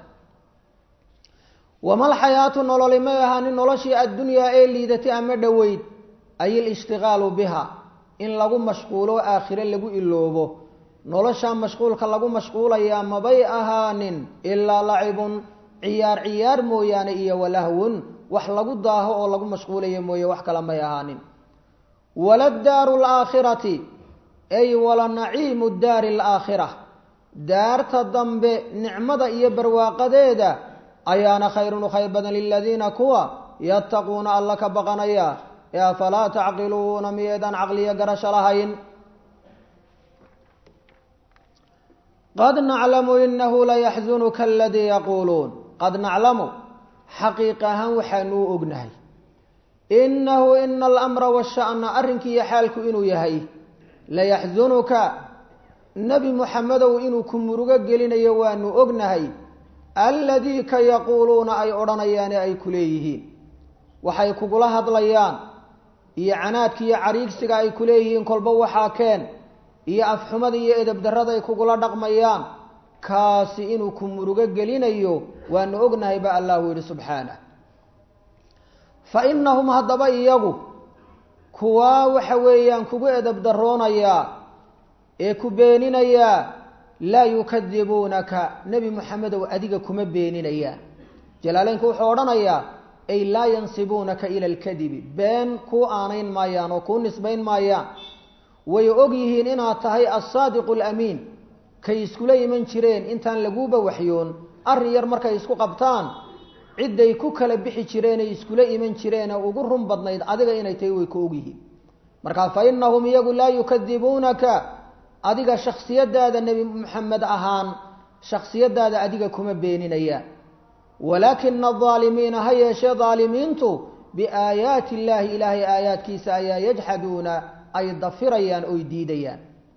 wama alxayaatu nololi may ahaanin noloshii addunyaa ee liidatay ama dhoweyd ay ilishtigaalu biha in lagu mashquulo aakhire lagu iloobo noloshaa mashquulka lagu mashquulayaa mabay ahaanin ilaa lacibun ciyaar ciyaar mooyaane iyo walahwun wax lagu daaho oo lagu mashquulayo mooye wax kale may ahaanin wala daaru alaakhirati ay wala naciimu daari alaakhira daarta dambe nicmada iyo barwaaqadeeda ayaana khayrun u khayr badan liladiina kuwa yattaquuna alla ka baqanaya ee afalaa tacqiluuna miyeedaan caqliyo garasho lahayn qad naclamu inahu layaxzunuka aladii yaquuluun qad naclamu xaqiiq ahaan waxaanuu ognahay inahu ina alamra washa'na arrinkiiyo xaalku inuu yahay layaxzunuka nebi muxamedow inuu ku murugo gelinayo waanu ognahay alladii ka yaquuluuna ay odhanayaane ay ku leeyihiin waxay kugula hadlayaan iyo canaadka iyo cariigsiga ay ku leeyihiin kolba waxaa keen iyo afxumada iyo edabdarrada ay kugula dhaqmayaan kaasi inuu ku murugo gelinayo waanu ognahay ba allahu yidhi subxaanah fa innahum haddaba iyagu kuwaa waxa weeyaan kugu edabdarroonayaa ee ku beeninayaa laa yukadibuunaka nebi moxamedow adiga kuma beeninayaan jalaaleynku wuxuu odhanayaa ay laa yansibuunaka ila alkadibi been kuu aanayn maayaan oo kuu nisbayn maayaan way og yihiin inaad tahay alsaadiqu alamiin kay iskula iman jireen intaan laguuba waxyoon arrin yar markay isku qabtaan cidday ku kala bixi jireenay iskula iman jireenee ugu run badnayd adiga inay tahay way ku og yihiin marka fa innahum iyagu laa yukadibuunaka adiga shaksiyadaada nebi moxamed ahaan shaksiyadaada adiga kuma beeninayaan walaakina adaalimiina ha yeeshee daalimiintu biaayaati illaahi ilaahay aayaadkiisa ayaa yajxaduuna ay dafirayaan oy diidayaan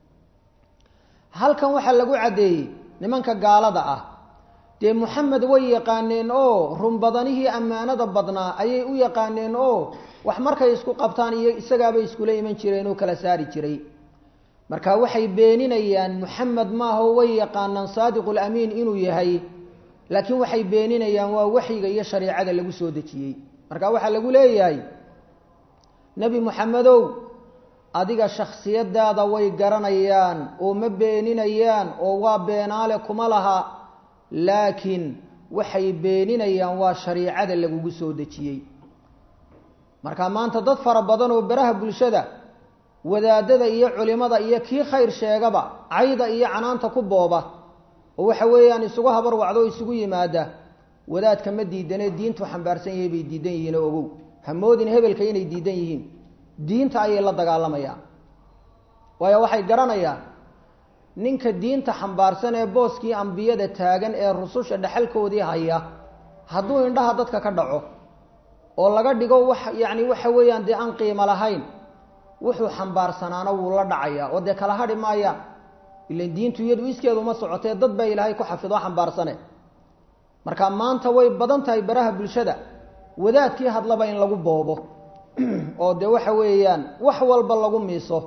halkan waxaa lagu caddeeyey nimanka gaalada ah dee moxamed way yaqaaneen oo runbadanihii ammaanada badnaa ayay u yaqaaneen oo wax markay isku qabtaan iyo isagaabay iskula iman jireen oo kala saari jiray marka waxay beeninayaan moxamed maaho way yaqaanaan saadiqulamiin inuu yahay laakiin waxay beeninayaan waa waxyiga iyo shareicada lagu soo dejiyey marka waxaa lagu leeyahay nebi moxamedow adiga shaksiyadaada way garanayaan oo ma beeninayaan oo waa beenaale kuma laha laakiin waxay beeninayaan waa shariicada lagugu soo dejiyey marka maanta dad fara badan oo beraha bulshada wadaadada iyo culimada iyo kii khayr sheegaba cayda iyo canaanta ku booba oo waxa weeyaan isugu habar wacdo oo isugu yimaada wadaadka ma diidanee diintu xambaarsan yahay bay diidan yihiin oo ogow hamoodin hebelka inay diidan yihiin diinta ayay la dagaalamayaan waayo waxay garanayaan ninka diinta xambaarsan ee booskii ambiyada taagan ee rususha dhexalkoodii haya hadduu indhaha dadka ka dhaco oo laga dhigo wax yacni waxa weeyaan dee aan qiimo lahayn wuxuu xambaarsanaana wuu la dhacayaa oo dee kala hadhi maayaan ilan diintu iyadu iskeedu ma socotee dad baa ilaahay ku xafido xambaarsane marka maanta way badan tahay baraha bulshada wadaadkii hadlaba in lagu boobo oo dee waxa weeyaan wax walba lagu miiso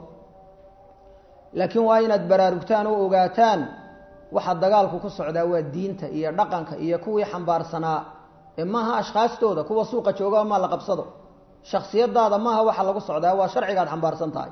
laakiin waa inaad baraarugtaan oo ogaataan waxa dagaalku ku socdaa waa diinta iyo dhaqanka iyo kuwii xambaarsanaa ee maaha ashkhaastooda kuwa suuqa joogaa maa la qabsado shaksiyadaada maaha waxa lagu socdaa waa sharcigaad xambaarsan tahay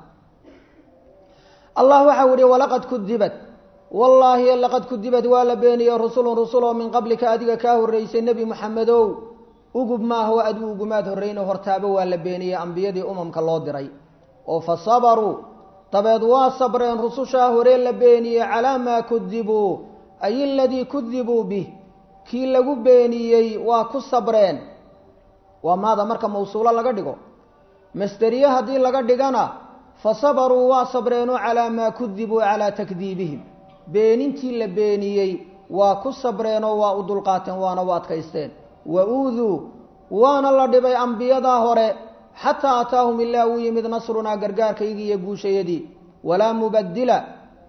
allah waxau yihi walaqad kudibat wallaahi laqad kudibad waa la beeniyey rusulun rusuloo min qablika adiga kaa horreysay nebi moxamedow ugub maaha o adigu ugumaad horreyno hortaaba waa la beeniyey ambiyadii umamka loo diray oo fa sabaruu dabeed waa sabreen rusushaa horee la beeniyey calaa maa kudibuu ay aladii kudibuu bih kii lagu beeniyey waa ku sabreen waa maada marka mawsuulo laga dhigo masderiye haddii laga dhigana fa sabaruu waa sabreenoo calaa maa kudibuu calaa takdiibihim beenintii la beeniyey waa ku sabreenoo waa u dulqaateen waana u adkaysteen wa uuduu waana la dhibay ambiyadaa hore xataa ataahum ilaa uu yimid nasrunaa gargaarkaygii iyo guushayadii walaa mubaddila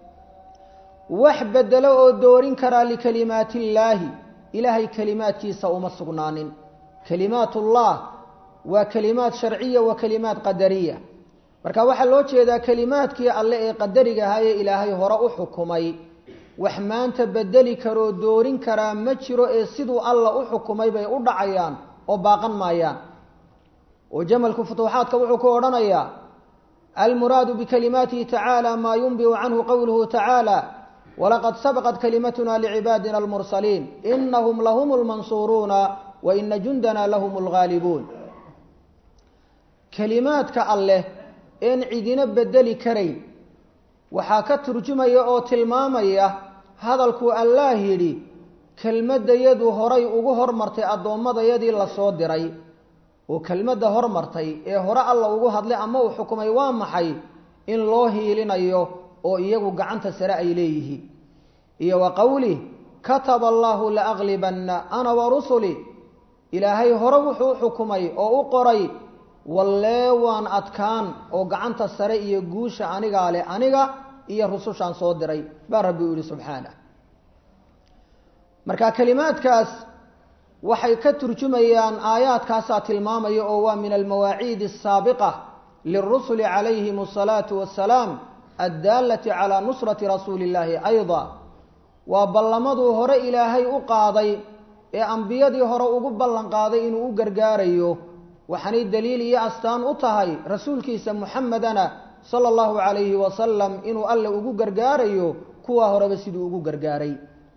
wax bedelo oo doorin karaa likalimaati illaahi ilaahay kelimaadkiisa uma sugnaanin kalimaatullah waa kelimaad sharciya wa kalimaad qadariya marka waxaa loo jeedaa kelimaadkii alle ee qadariga ahaa ee ilaahay hore u xukumay wax maanta bedeli karoo doorin karaa ma jiro ee siduu alla u xukumay bay u dhacayaan oo baaqan maayaan oo jamalku futuuxaadka wuxuu ku odhanayaa almuraadu bikalimaatihi tacaala maa yunbiu canhu qowluhu tacaala walaqad sabaqat kalimatuna licibaadina almursaliin inahum lahum lmansuuruuna wa ina jundana lahum lgaalibuun kelimaadka alleh een cidina bedeli karayn waxaa ka turjumaya oo tilmaamaya hadalkuu allaah yidhi kelmaddayadu horay ugu hormartay addoommadayadii lasoo diray oo kelmadda hormartay ee hore alla ugu hadlay ama uu xukumay waa maxay in loo hiilinayo oo iyagu gacanta sare ay leeyihiin iyo wa qowlih kataba allaahu laaglibanna ana wa rusuli ilaahay hore wuxuu xukumay oo u qoray wallee waan adkaan oo gacanta sare iyo guusha anigaa leh aniga iyo rusushaan soo diray baa rabbi u yihi subxaanah marka kelimaadkaas waxay ka turjumayaan aayaadkaasaa tilmaamaya oo waa min almawaaciid asaabiqa lirusuli calayhim asalaatu wassalaam addaalati calaa nusrati rasuuli illaahi ayda waa ballamaduu hore ilaahay u qaaday ee ambiyadii hore ugu ballan qaaday inuu u gargaarayo waxaanay daliil iyo astaan u tahay rasuulkiisa muxamedana sala allahu calayhi wasalam inuu alle ugu gargaarayo kuwa horeba siduu ugu gargaaray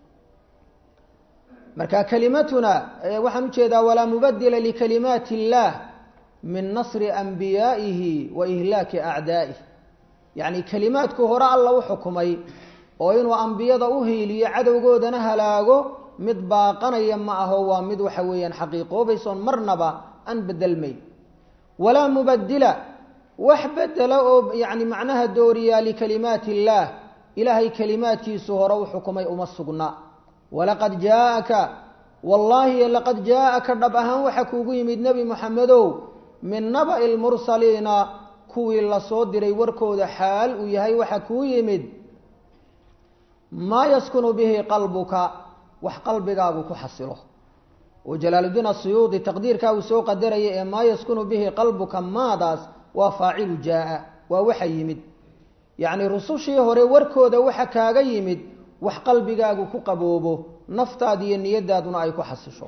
marka kelimatuna waxaan ujeedaa walaa mubadila likalimaati illaah min nasri anbiyaa'ihi wa ihlaaki acdaa'ih yacni kelimaadku hore alla u xukumay oo inuu ambiyada u hiiliyo cadowgoodana halaago mid baaqanaya ma aho waa mid waxa weeyaan xaqiiqoobaysoon marnaba aan bedelmayn walaa mubadila wax bedela oo yacni macnaha dooriyaa likalimaati illaah ilaahay kelimaadkiisu hore u xukumay uma sugna walaqad jaaaka wallaahi laqad jaaaka dhab ahaan waxa kuugu yimid nebi moxamedow min naba'i lmursaliina kuwii lasoo diray warkooda xaal uu yahay waxa kuu yimid maa yaskunu bihi qalbuka wax qalbigaagu ku xasilo oo jalaaluddiin asuyuudi taqdiirkaa uu soo qadaraya ee maa yaskunu bihi qalbuka maadaas waa faacilu jaa-a waa waxa yimid yacni rusushii hore warkooda waxa kaaga yimid wax qalbigaagu ku qaboobo naftaada iyo niyadaaduna ay ku xasisho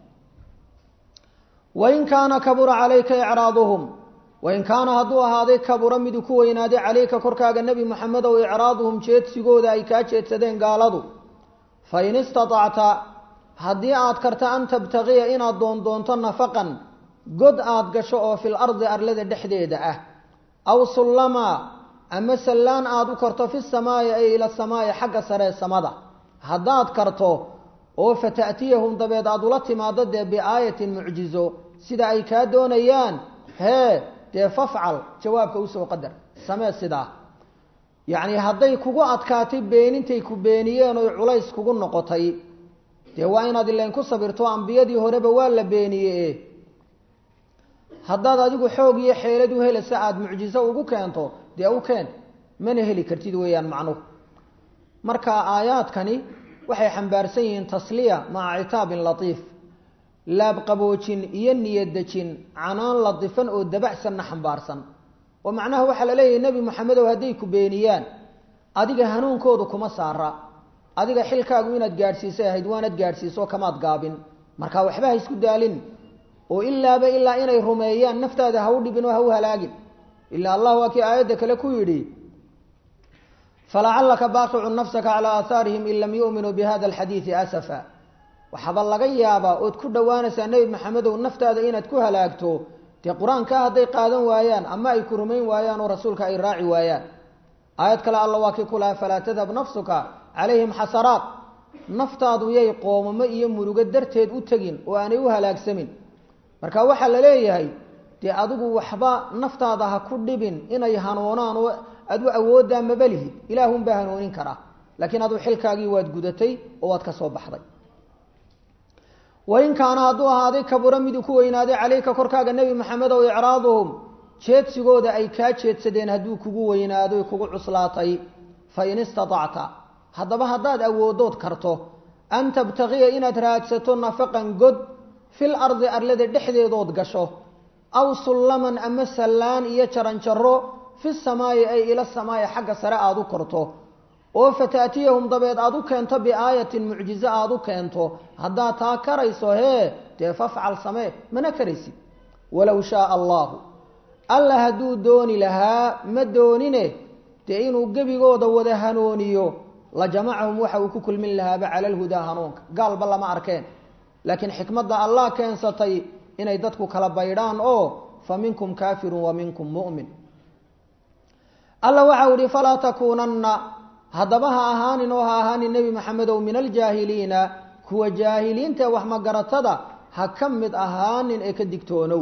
wain kaana kabura calayka icraaduhum wain kaana hadduu ahaaday kabura miduu ku weynaaday calayka korkaaga nebi moxamedow icraaduhum jeedsigooda ay kaa jeedsadeen gaaladu fain istatacta haddii aad karta an tabtaqiya inaad doondoonto nafaqan god aad gasho oo fil ardi arlada dhexdeeda ah aw sullama ama sallaan aada u karto fi samaa'i ay ila samaa'i xagga saree samada haddaad karto oo fata'tiyahum dabeed aada ula timaado dee biaayatin mucjizo sida ay kaa doonayaan hee dee fafcal jawaabka usoo qadar samee sidaa yacni hadday kugu adkaatay beenintay ku beeniyeen oy culays kugu noqotay dee waa inaad ileen ku sabirto ambiyadii horeba waa la beeniyee haddaad adigu xoog iyo xeelad u helaysa aada mucjizo ugu keento dee u keen mana heli kartid weeyaan macnuhu marka aayaadkani waxay xambaarsan yihiin tasliya maca citaabin latiif laabqaboojin iyo niyadejin canaan latifan oo dabacsanna xambaarsan oo macnaha waxaa la leeyahay nebi moxamedow hadday ku beeniyaan adiga hanuunkoodu kuma saara adiga xilkaagu inaad gaadhsiisay ahayd waanad gaadhsiiso kamaad gaabin marka waxba ha isku daalin oo ilaaba ilaa inay rumeeyaan naftaada ha u dhibin oo ha u halaagin ilaa allah waa kii aayadda kale ku yidhi falacalaka baaqicun nafsaka calaa aahaarihim in lam yu'minuu bihada alxadiidi asafa waxaaba laga yaabaa ood ku dhowaanaysaa nebi maxamedow naftaada inaad ku halaagto dee qur-aankaa hadday qaadan waayaan ama ay ku rumayn waayaan oo rasuulka ay raaci waayaan aayad kale alla waa kii ku laha falaa tadhab nafsuka calayhim xasaraat naftaadu yay qoomamo iyo murugo darteed u tegin oo aanay u halaagsamin marka waxaa la leeyahay dee adigu waxba naftaada ha ku dhibin inay hanuunaan oo adu awooddaa mabalihid ilaahunbaa hanuunin karaa laakiin adu xilkaagii waad gudatay oo waad ka soo baxday wain kaana hadduu ahaaday kabura miduu ku weynaaday calayka korkaaga nebi maxamed ow icraaduhum jeedsigooda ay kaa jeedsadeen hadduu kugu weynaado kugu cuslaatay fa in istatacta haddaba haddaad awoodood karto an tabtagiya inaad raadsato nafaqan god fil ardi arlada dhexdeedood gasho aw sullaman ama sallaan iyo jaranjaro fi samaayi ay ila samaayi xagga sare aada u korto oo fataatiyahum dabeed aada u keento biaayatin mucjizo aada u keento haddaad taa karayso hee dee fafcal samee mana karaysid walow shaaa allahu alla hadduu dooni lahaa ma doonine dee inuu gebigooda wada hanooniyo la jamacahum waxa uu ku kulmin lahaaba cala alhudaa hanuunka gaalba lama arkeen laakiin xikmadda allah keensatay inay dadku kala baydhaan oo fa minkum kaafirun wa minkum mu'min alla waxau ihi falaa takuunanna haddaba ha ahaanin oo ha ahaanin nebi maxamedow min aljaahiliina kuwa jaahiliinta ee waxmagaratada ha ka mid ahaanin ee ka digtoonow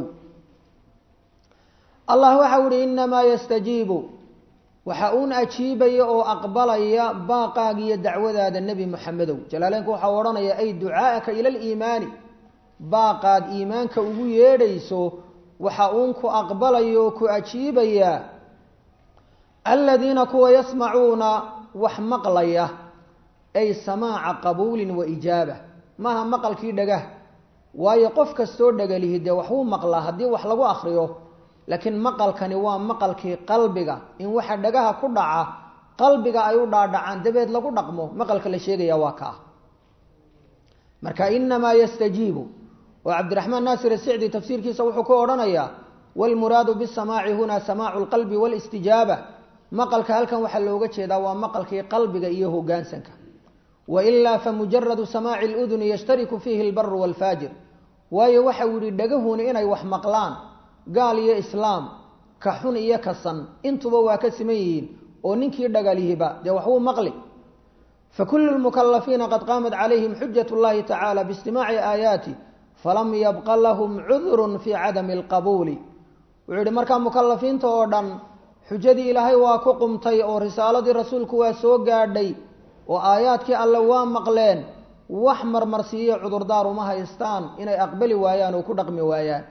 allah waxau ihi inamaa yastajiibu waxa uun ajiibaya oo aqbalaya baaqaaga iyo dacwadaada nebi maxamedow jalaaleynku waxau odhanaya ay ducaa'aka ila aliimaani baaqaad iimaanka ugu yeedhayso waxa uun ku aqbalaya oo ku ajiibaya aladiina kuwa yasmacuuna wax maqlaya ay samaaca qabuulin wa ijaaba maaha maqalkii dhagah waayo qof kastoo dhagalihi dee waxuu maqlaa haddii wax lagu akriyo laakiin maqalkani waa maqalkii qalbiga in waxa dhagaha ku dhaca qalbiga ay u dhaadhacaan dabeed lagu dhaqmo maqalka la sheegaya waa kaa marka inamaa yastajiibu oo cabdiraxmaan naasir asicdi tafsiirkiisa wuxuu ku odhanayaa wlmuraadu bisamaaci huna samaacu lqalbi walistijaaba maqalka halkan waxaa looga jeedaa waa maqalkii qalbiga iyo hogaansanka wailaa famujaradu samaaci luduni yashtariku fiihi lbaru waalfaajir waayo waxau yihi dhagahuni inay wax maqlaan gaal iyo islaam ka xun iyo ka san intuba waa ka siman yihiin oo ninkii dhagalihiba dee waxbuu maqli fakulu lmukalafiina qad qaamat calayhim xujat llahi tacala biistimaaci aayaati falam yabqa lahum cudurun fii cadami alqabuuli wuxuu yihi markaa mukalafiinta oo dhan xujadii ilaahay waa ku qumtay oo risaaladii rasuulku waa soo gaadhay oo aayaadkii alle waa maqleen wax marmarsiiyo cudurdaar uma haystaan inay aqbali waayaan oo ku dhaqmi waayaan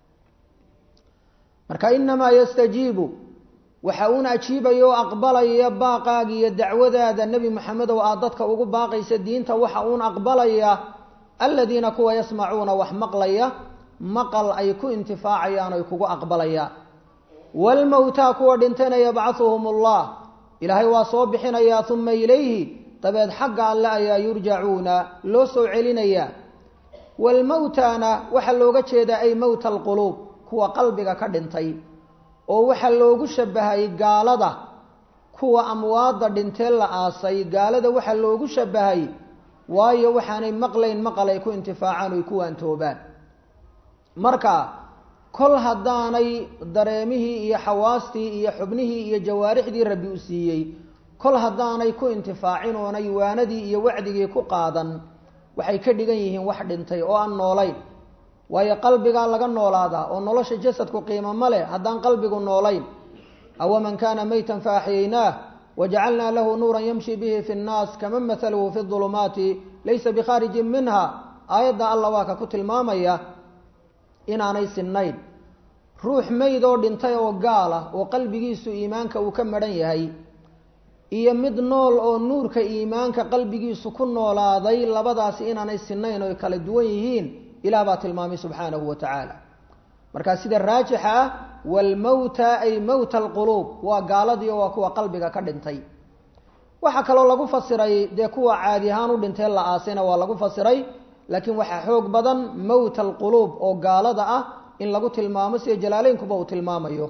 marka inamaa yastajiibu waxa uun ajiibaya oo aqbalaya baaqaaga iyo dacwadaada nebi maxamedow aad dadka ugu baaqaysa diinta waxa uun aqbalaya aladiina kuwa yasmacuuna wax maqlaya maqal ay ku intifaacayaan oy kugu aqbalayaan waalmowtaa kuwa dhintayna yabcahuhum allah ilaahay waa soo bixinayaa uma ilayhi dabeed xagga alle ayaa yurjacuuna loo soo celinayaa waalmowtaana waxaa looga jeedaa ay mowta alquluub kuwa qalbiga ka dhintay oo waxaa loogu shabahay gaalada kuwa amwaadda dhintee la aasay gaalada waxaa loogu shabahay waayo waxaanay maqlayn maqal ay ku intifaacaan oy ku waantoobaan marka kol haddaanay dareemihii iyo xawaastii iyo xubnihii iyo jawaarixdii rabbi u siiyey kol haddaanay ku intifaacin oonay waanadii iyo wacdigii ku qaadan waxay ka dhigan yihiin wax dhintay oo aan noolayn waayo qalbigaa laga noolaadaa oo nolosha jasadku qiimo ma leh haddaan qalbigu noolayn awaman kaana maytan fa axyaynaah wajacalnaa lahu nuuran yamshi bihi fi nnaas kaman mahaluhu fi ulumaati laysa bikhaarijin minha aayadda alla waa ka ku tilmaamaya inaanay sinnayn ruux meyd oo dhintay oo gaal ah oo qalbigiisu iimaanka uu ka madhan yahay iyo mid nool oo nuurka iimaanka qalbigiisu ku noolaaday labadaasi inaanay sinnayn oy kala duwan yihiin ilaah baa tilmaamay subxaanahu wa tacaala markaa sida raajixa ah waalmowta ay mowta alquluub waa gaaladii oo waa kuwa qalbiga ka dhintay waxaa kaloo lagu fasiray dee kuwa caadi ahaan u dhintee la aasayna waa lagu fasiray laakiin waxaa xoog badan mowt alquluub oo gaalada ah in lagu tilmaamo sida jalaaleynkuba uu tilmaamayo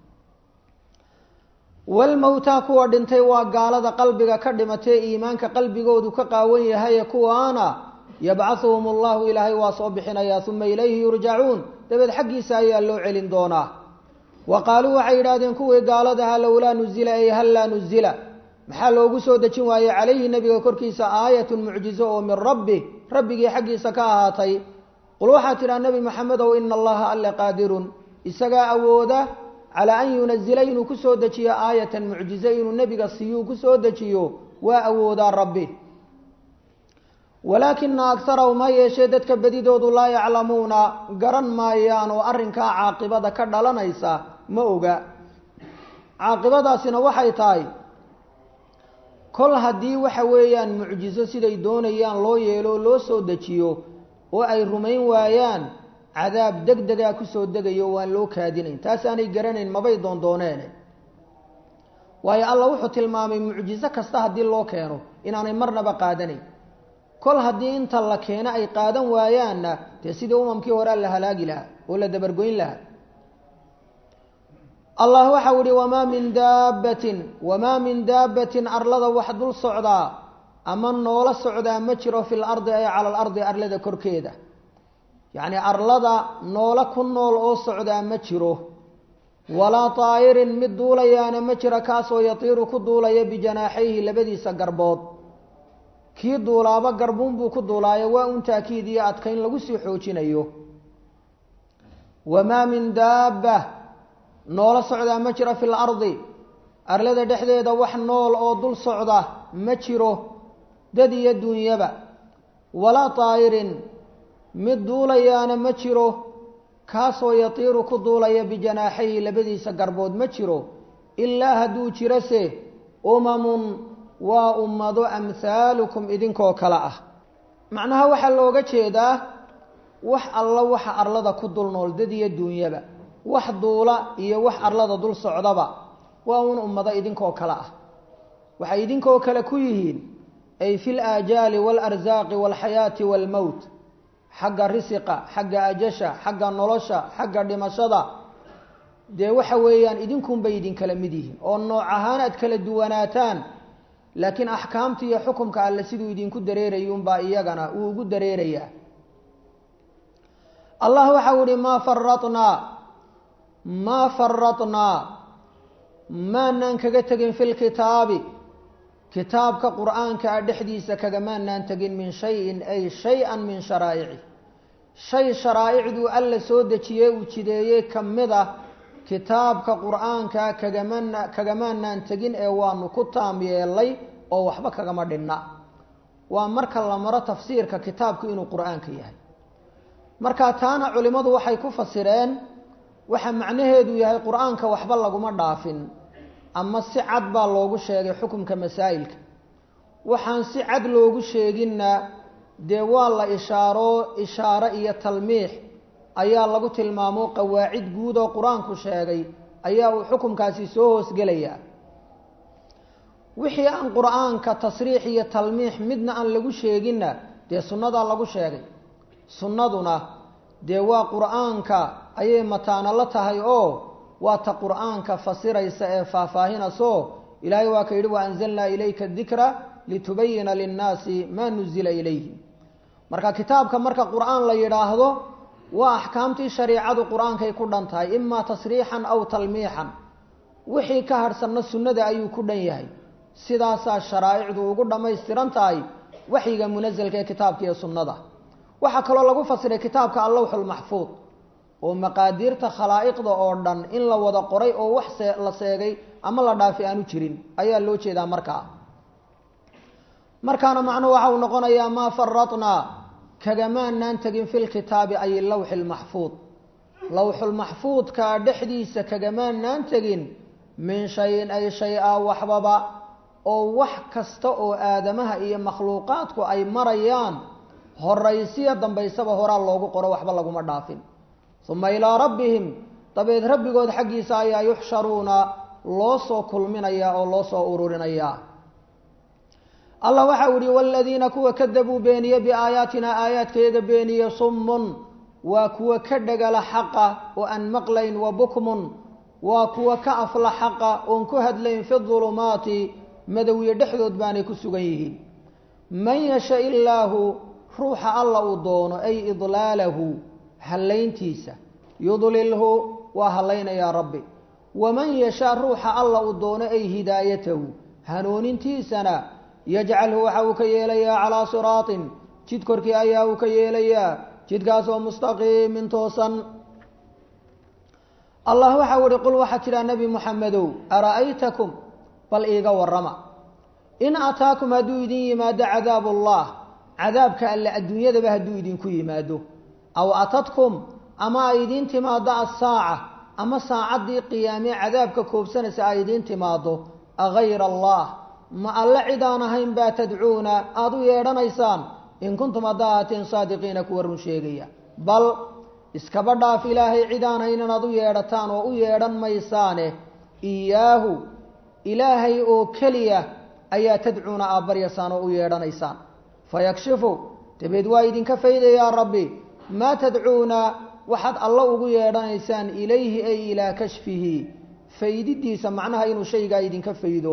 walmowtaa kuwa dhintay waa gaalada qalbiga ka dhimatee iimaanka qalbigoodu ka qaawan yahaye kuwaana yabcahuhum allahu ilaahay waa soo bixinayaa uma ilayhi yurjacuun dabeed xaggiisa ayaa loo celin doonaa wa qaaluu waxay yidhahdeen kuwii gaaladaha lowlaa nuzila ay hallaa nuzila maxaa loogu soo dejin waayey calayhi nebiga korkiisa aayatun mucjizo oo min rabbi rabbigii xaggiisa ka ahaatay qul waxaa tidhaha nebi maxamedow ina allaha alle qaadirun isagaa awooda calaa an yunazila inuu ku soo dejiyo aayatan mucjizo inuu nebiga siiyuu ku soo dejiyo waa awoodaa rabbi walaakina akarahum ha yeeshee dadka bedidoodu laa yaclamuuna garan maayaan oo arrinkaa caaqibada ka dhalanaysa ma oga caaqibadaasina waxay tahay kol haddii waxa weeyaan mucjizo siday doonayaan loo yeelo oo loo soo dejiyo oo ay rumayn waayaan cadaab deg degaa kusoo degayo waan loo kaadinayn taasaanay garanayn mabay doondooneene waayo alla wuxuu tilmaamay mucjizo kasta haddii loo keeno inaanay marnaba qaadanayn kol haddii inta la keeno ay qaadan waayaanna dee sidii umamkii horea la halaagi lahaa oo la dabargoyn lahaa allah waxau ihi wamaa min daabbatin wamaa min daabbatin arlada wax dul socdaa ama noola socdaa ma jiro fi lardi ay cala alardi arlada korkeeda yacni arlada noola ku nool oo socdaa ma jiro walaa taa'irin mid duulayaana ma jiro kaasoo yatiiru ku duulaya bijanaaxayhi labadiisa garbood kii duulaaba garbuunbuu ku duulaayo waa un taakiid iyo adkayn lagu sii xoojinayo wamaa min daabba noola socdaa ma jiro fi lardi arlada dhexdeeda wax nool oo dul socda ma jiro dad iyo duunyaba walaa taa'irin mid duulayaana ma jiro kaasoo yatiiru ku duulaya bijanaaxayhi labadiisa garbood ma jiro ilaa hadduu jirose umamun waa ummado amhaalukum idinkoo kale ah macnaha waxaa looga jeedaa wax alla waxa arlada ku dul nool dad iyo duunyaba wax duula iyo wax arlada dul socdaba waa un ummado idinkoo kale ah waxay idinkoo kale ku yihiin ay fi laajaali waalarsaaqi waalxayaati waalmowt xagga risiqa xagga ajasha xagga nolosha xagga dhimashada dee waxa weeyaan idinkunbay idinkala mid yihiin oo nooc ahaan aad kala duwanaataan laakiin axkaamta iyo xukumka alle siduu idinku dareerayuunbaa iyagana uu ugu dareerayaa allah waxau ihi maa faratnaa maa faratnaa maanaan kaga tegin fi lkitaabi kitaabka qur-aanka a dhexdiisa kagamaanaan tegin min shayin ay shay-an min sharaa'ici shay sharaa'icduu alla soo dejiyey uu jideeyey ka mid ah kitaabka qur-aanka kagamana kagamaanaan tegin ee waanu ku taam yeelay oo waxba kagama dhinna waa marka la maro tafsiirka kitaabku inuu qur-aanka yahay marka taana culimmadu waxay ku fasireen waxa macnaheedu yahay qur-aanka waxba laguma dhaafin ama si cad baa loogu sheegay xukunka masaa'ilka waxaan si cad loogu sheeginna dee waa la ishaaro ishaaro iyo talmiix ayaa lagu tilmaamo qawaacid guud oo qur-aanku sheegay ayaa uu xukunkaasi soo hoosgelayaa wixii aan qur-aanka tasriix iyo talmiix midna aan lagu sheeginna dee sunnadaa lagu sheegay sunnaduna dee waa qur-aanka ayay mataano la tahay oo waa ta qur-aanka fasiraysa ee faahfaahinayso ilaahay waa ka yidhi wa anzalnaa ilayka dikra litubayina linnaasi maa nuzila ilayhim marka kitaabka marka qur-aan la yidhaahdo waa axkaamtii shariicadu qur-aankay ku dhan tahay imaa tasriixan aw talmiixan wixii ka harhsanna sunnada ayuu ku dhan yahay sidaasaa sharaa'icdu ugu dhammaystiran tahay waxyiga munasalka ee kitaabka iyo sunnada waxaa kaloo lagu fasiray kitaabka allawxulmaxfuud oo maqaadiirta khalaa'iqda oo dhan in la wada qoray oo wax see la seegay ama la dhaafi aanu jirin ayaa loo jeedaa markaa markaana macnuhu waxa uu noqonayaa maa faratnaa kagamaanaan tegin fi lkitaabi ay lawxi lmaxfuud lawxulmaxfuudka dhexdiisa kagamaanaan tegin min shayin ay shay-a waxbaba oo wax kasta oo aadamaha iyo makhluuqaadku ay marayaan horaysiya dambaysaba horaa loogu qoro waxba laguma dhaafin uma ilaa rabbihim dabeed rabbigood xaggiisa ayaa yuxsharuuna loo soo kulminayaa oo loo soo ururinayaa allah waxau ihi waladiina kuwa kadabuu beeniye biaayaatina aayaadkayaga beeniye summun waa kuwa ka dhagala xaqa oo aan maqlayn wa bukmun waa kuwa ka afla xaqa oon ku hadlayn fi dulumaati madowiye dhexdood baanay ku sugan yihiin man yasha illaahu ruuxa alla uu doono ay idlaalahu hallayntiisa yudlilhu waa hallaynayaa rabbi waman yashaa ruuxa alla uu doono ay hidaayatahu hanuunintiisana yajcalhu waxa uu ka yeelayaa calaa siraatin jid korkii ayaa uu ka yeelayaa jidkaasoo mustaqiimin toosan allah waxau ihi qul waxaa tidhaa nebi muxamedow ara'aytakum bal iiga warrama in ataakum hadduu idin yimaado cadaabu ullah cadaabka alle adduunyadaba hadduu idinku yimaado aw atadkum ama ay idiin timaado assaaca ama saacaddii qiyaamee cadaabka koobsanaysa ay idiin timaado agayra allah ma alle cidaan ahayn baa tadcuuna aada u yeedhanaysaan in kuntum haddaa ahaateen saadiqiina kuwa run sheegaya bal iskaba dhaaf ilaahay cidaan hayn inaad u yeedhataan oo u yeedhan maysaane iyaahu ilaahay oo keliya ayaa tadcuuna aad baryaysaan oo u yeedhanaysaan fayakshifu dabeed waa idinka faydayaa rabbi maa tadcuuna waxaad alla ugu yeedhanaysaan ilayhi ay ilaa kashfihi faydidiisa macnaha inuu shaygaa idinka faydo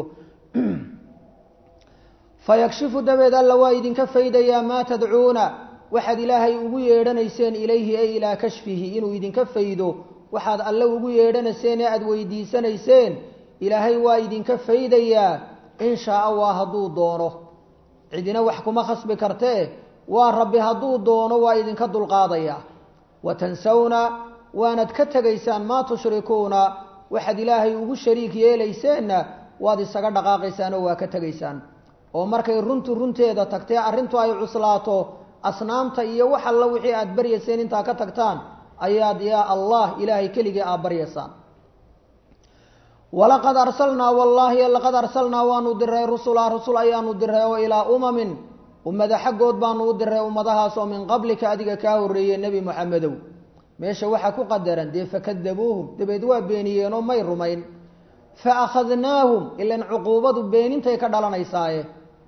fayakshifu dabeed alla waa idinka faydayaa maa tadcuuna waxaad ilaahay ugu yeedhanayseen ilayhi ay ilaa kashfihi inuu idinka faydo waxaad alle ugu yeedhanayseen ee aada weydiisanayseen ilaahay waa idinka faydayaa in shaaa waa hadduu doono cidina wax kuma khasbi kartee waa rabbi hadduu doono waa idinka dulqaadayaa wa tansawna waanad ka tegaysaan maa tushrikuuna waxaad ilaahay ugu shariik yeelayseenna waad isaga dhaqaaqaysaan oo waa ka tegaysaan oo markay runtu runteeda tagtee arrintu ay cuslaato asnaamta iyo wax alla wixii aada baryayseen intaa ka tagtaan ayaad yaa allah ilaahay keligii aad baryaysaan walaqad arsalnaa wallaahi laqad arsalnaa waanu diray rusula rusul ayaanu diray oo ilaa umamin ummada xaggood baanu u diray ummadahaasoo min qablika adiga kaa horreeyey nebi moxamedow meesha waxaa ku qadaran dee fakadabuuhum dabeed waa beeniyeenoo may rumayn fa akhadnaahum ilan cuquubadu beenintay ka dhalanaysaaye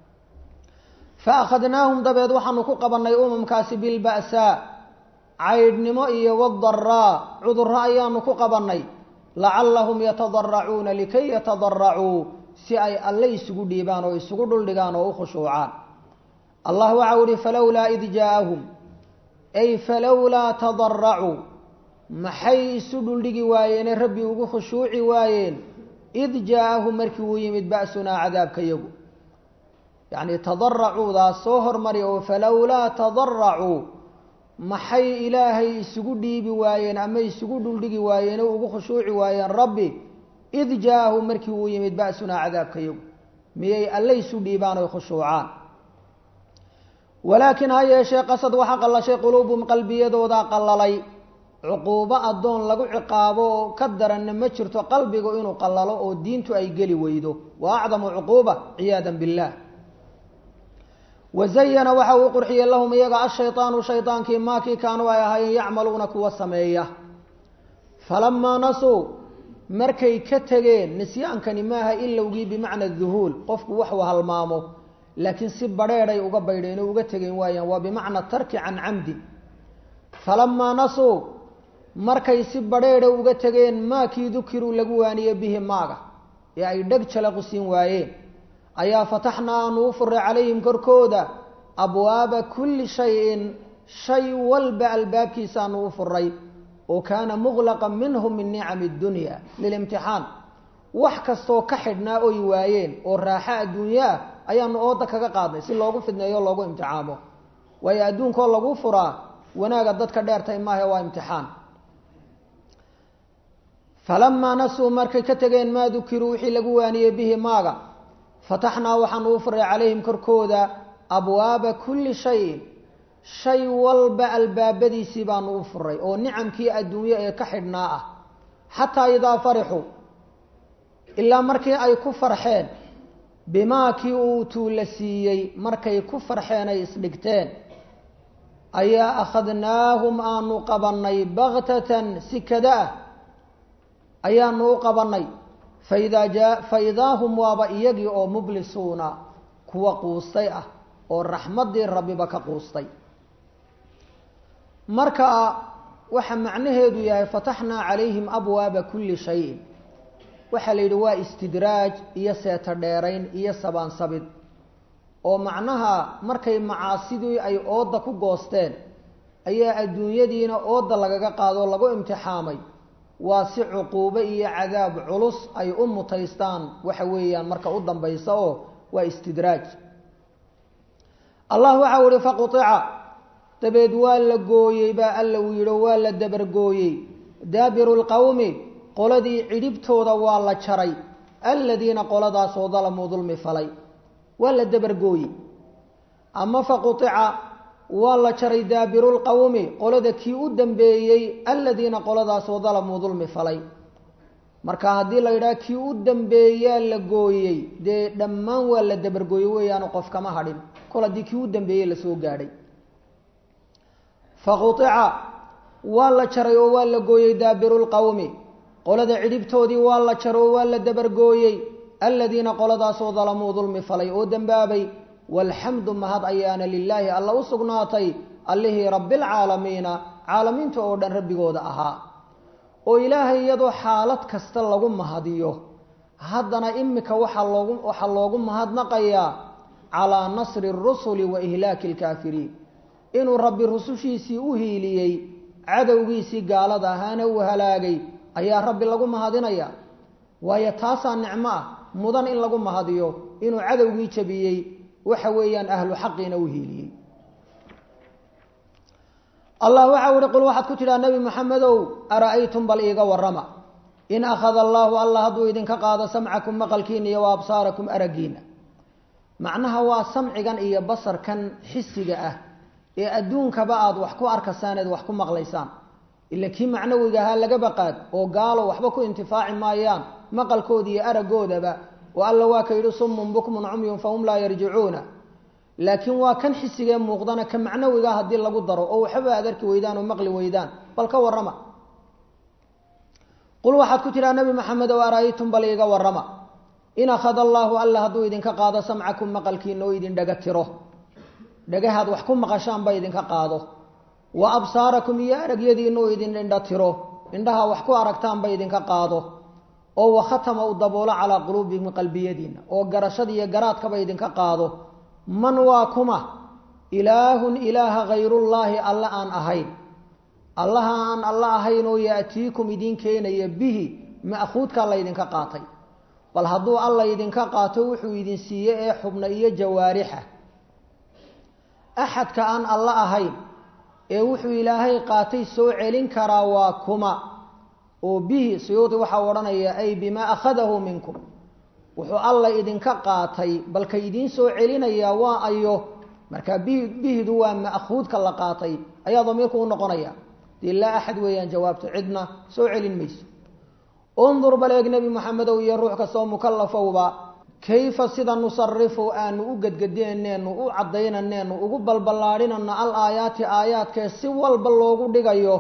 fa akhadnaahum dabeed waxaanu ku qabannay umamkaasi bilba'saa caydhnimo iyo wadaraa cudurro ayaanu ku qabannay lacallahum yatadaracuuna likay yatadaracuu si ay alle isugu dhiibaan oo isugu dhuldhigaan oo u khushuucaan allah waxau ihi falowlaa id jaaahum ay falowlaa tadaracuu maxay isu dhuldhigi waayeene rabbi ugu khushuuci waayeen id jaaahum markii uu yimid ba'sunaa cadaabkayagu yacni tadaracuudaas soo hormari oo falowlaa tadaracuu maxay ilaahay isugu dhiibi waayeen ama isugu dhuldhigi waayeen oo ugu khushuuci waayeen rabbi id jaaahum markii uu yimid ba'sunaa cadaabkayagu miyay alle isu dhiibaan oy khushuucaan walaakin ha yeeshee qasad waxa qallashay quluubum qalbiyadoodaa qallalay cuquubo addoon lagu ciqaabo oo ka daranna ma jirto qalbigu inuu qallalo oo diintu ay geli weydo wa acdamu cuquuba ciyaadan billaah wazayana waxa uu qurxiyey lahum iyaga ashaydaanu shaydaankii maakii kaanuu ay ahaayeen yacmaluuna kuwa sameeya falamaa nasuu markay ka tegeen nisyaankani maaha ilowgii bimacna duhuul qofku waxuu halmaamo laakiin si badheedhay uga baydheen oo uga tegeen waayaan waa bimacna tarki can camdin falamaa nasuu markay si badheedha uga tegeen maakii dukiruu lagu waaniye bihi maaga ee ay dheg jalaqu siin waayeen ayaa fataxnaa aanu u furay calayhim korkooda abwaaba kulli shayin shay walba albaabkiisaanu u furay oo kaana muqlaqan minhum min nicami dunya lilimtixaan wax kastoo ka xidhnaa oy waayeen oo raaxo adduunyaa ayaanu ooda kaga qaadnay si loogu fidneeyo o loogu imtixaamo waayo adduunkoo lagu furaa wanaaga dadka dheertay maahe waa imtixaan falamaa nasuu markay ka tegeen maa dukiruu wixii lagu waaniyey bihi maaga fataxnaa waxaanu u furay calayhim korkooda abwaaba kulli shayin shay walba albaabadiisii baanu u furay oo nicamkii adduunye ee ka xidhnaa ah xataa idaa farixuu ilaa markii ay ku farxeen bimaa kii uu tuula siiyey markay ku farxeen ay isdhigteen ayaa akhadnaahum aanu qabannay baktatan si kada ah ayaanu u qabannay faidaa jaa fa idaa hum waaba iyagii oo mublisuuna kuwa quustay ah oo raxmaddii rabbiba ka quustay marka waxa macnaheedu yahay fataxnaa calayhim abwaaba kulli shayin waxaa la yidhi waa istidraaj iyo seeto dheerayn iyo sabaansabid oo macnaha markay macaasidii ay ooda ku goosteen ayaa adduunyadiina ooda lagaga qaadoo lagu imtixaamay waa si cuquubo iyo cadaab culus ay u mutaystaan waxa weeyaan marka u dambaysa oo waa istidraaj allah waxa u ihi faqutica dabeed waa la gooyey baa alla uu yidhi waa la dabargooyey daabiru lqowmi qoladii cidhibtooda waa la jaray aladiina qoladaasoo dalamuu dulmi falay waa la dabargooyey ama faqutica waa la jaray daabiru lqowmi qolada kii u dambeeyey aladiina qoladaasoo dalamuu dulmi falay marka haddii la yidhaha kii u dambeeyaa la gooyey dee dhammaan waa la dabargooyey weeyaanu qof kama hadhin kol haddii kii u dambeeyey lasoo gaadhay faqutica waa la jaray oo waa la gooyey daabiru lqowmi qolada cidhibtoodii waa la jaray oo waa la dabargooyey aladiina qoladaasoo dalamuu dulmi falay oo dembaabay walxamdu mahad ayaana lilaahi alla u sugnaatay allihii rabbilcaalamiina caalamiinta oo dhan rabbigooda ahaa oo ilaahay iyadoo xaalad kasta lagu mahadiyo haddana imika waxaa loogu waxaa loogu mahadnaqayaa calaa nasri rusuli wa ihlaaki alkaafiriin inuu rabbi rusushiisii u hiiliyey cadowgiisii gaalada ahaana uu halaagay ayaa rabbi lagu mahadinaya waayo taasaa nicmo ah mudan in lagu mahadiyo inuu cadowgii jabiyey waxa weeyaan ahlu xaqiina u hiiliyey allah waxa u ihi qul waxaad ku tidhaha nebi maxamedow ara-aytum bal iiga warrama in akhada allaahu allah hadduu idinka qaado samcakum maqalkiina iyo wa absaarakum araggiina macnaha waa samcigan iyo basarkan xisiga ah ee adduunkaba aada wax ku arkaysaan eed wax ku maqlaysaan ila kii macnawiga ahaa laga baqaad oo gaalo waxba ku intifaaci maayaan maqalkooda iyo araggoodaba oo alla waa ka yidhi summun bukmun cumyun fahum laa yarjicuuna laakiin waa kan xisigee muuqdana ka macnawiga haddii lagu daro oo waxba aad arki weydaan oo maqli weydaan bal ka warrama qul waxaad ku tidhaha nebi maxamed ow ara-aytum bal iiga warrama in akhada allaahu alla hadduu idinka qaado samcakum maqalkiina oo idin dhaga tiro dhagahaad wax ku maqashaan ba idinka qaado wa absaarakum iyo aragyadiina oo idin indha tiro indhaha wax ku aragtaanba idinka qaado oo wakhatama u daboolo calaa quluubikum qalbiyadiina oo garashada iyo garaadkaba idinka qaado man waa kuma ilaahun ilaaha hayrullaahi alla aan ahayn allaha aan alla ahayn oo yaatiikum idiin keenaya bihi ma'khuudkaa laydinka qaatay bal hadduu alla idinka qaato wuxuu idin siiye ee xubna iyo jawaarixa axadka aan alla ahayn ee wuxuu ilaahay qaatay soo celin karaa waa kuma oo bihi suyuudi waxaa odhanaya ay bimaa akhadahu minkum wuxuu alla idinka qaatay balka idiin soo celinayaa waa ayo marka bihi bihidu waa ma'khuudka la qaatay ayaa damiirku u noqonaya dee laa axad weeyaan jawaabta cidna soo celin mayso undur bal eeg nebi maxamedow iyo ruux kastoo mukalafowba kayfa sida nusarifu aanu u gedgedinayneenu u caddaynaneynu ugu balballaadhinano al aayaati aayaadkee si walba loogu dhigayo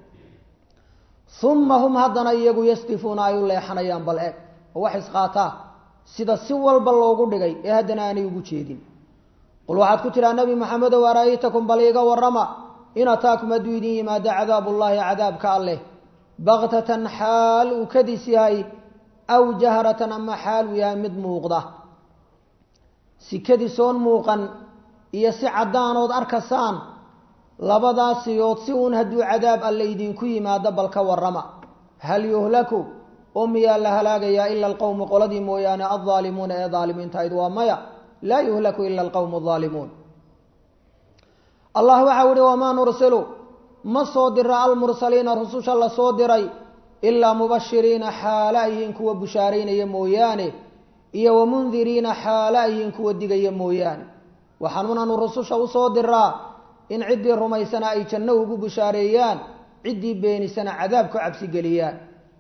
uma hum haddana iyagu yasdifuuna ay u leexanayaan bal eeg oo wax isqaataa sida si walba loogu dhigay ee haddana aanay ugu jeedin qul waxaad ku tidhaha nebi maxamedow ara-aytakum bal iiga warrama in ataakum hadduu idin yimaado cadaabullaahi cadaabka alleh baktatan xaal uu kadis yahay aw jahratan ama xaal uu yahay mid muuqda si kadisoon muuqan iyo si caddaanood arkasaan labadaasiyood si uun hadduu cadaab alle idinku yimaado bal ka warrama hal yuhlaku oo miyaa la halaagayaa ila alqowmu qoladii mooyaane aldaalimuuna ee daalimiintahayd waa maya laa yuhlaku ila alqowmu aldaalimuun allah waxau ihi wamaa nursilu ma soo dira almursaliina rususha la soo diray ilaa mubashiriina xaala ayhiin kuwa bushaaraynaya mooyaane iyo wamundiriina xaala ayhiin kuwa digaya mooyaane waxaanuunanu rususha usoo diraa in ciddii rumaysana ay janno ugu bushaareeyaan ciddii beenisana cadaab ku cabsigeliyaan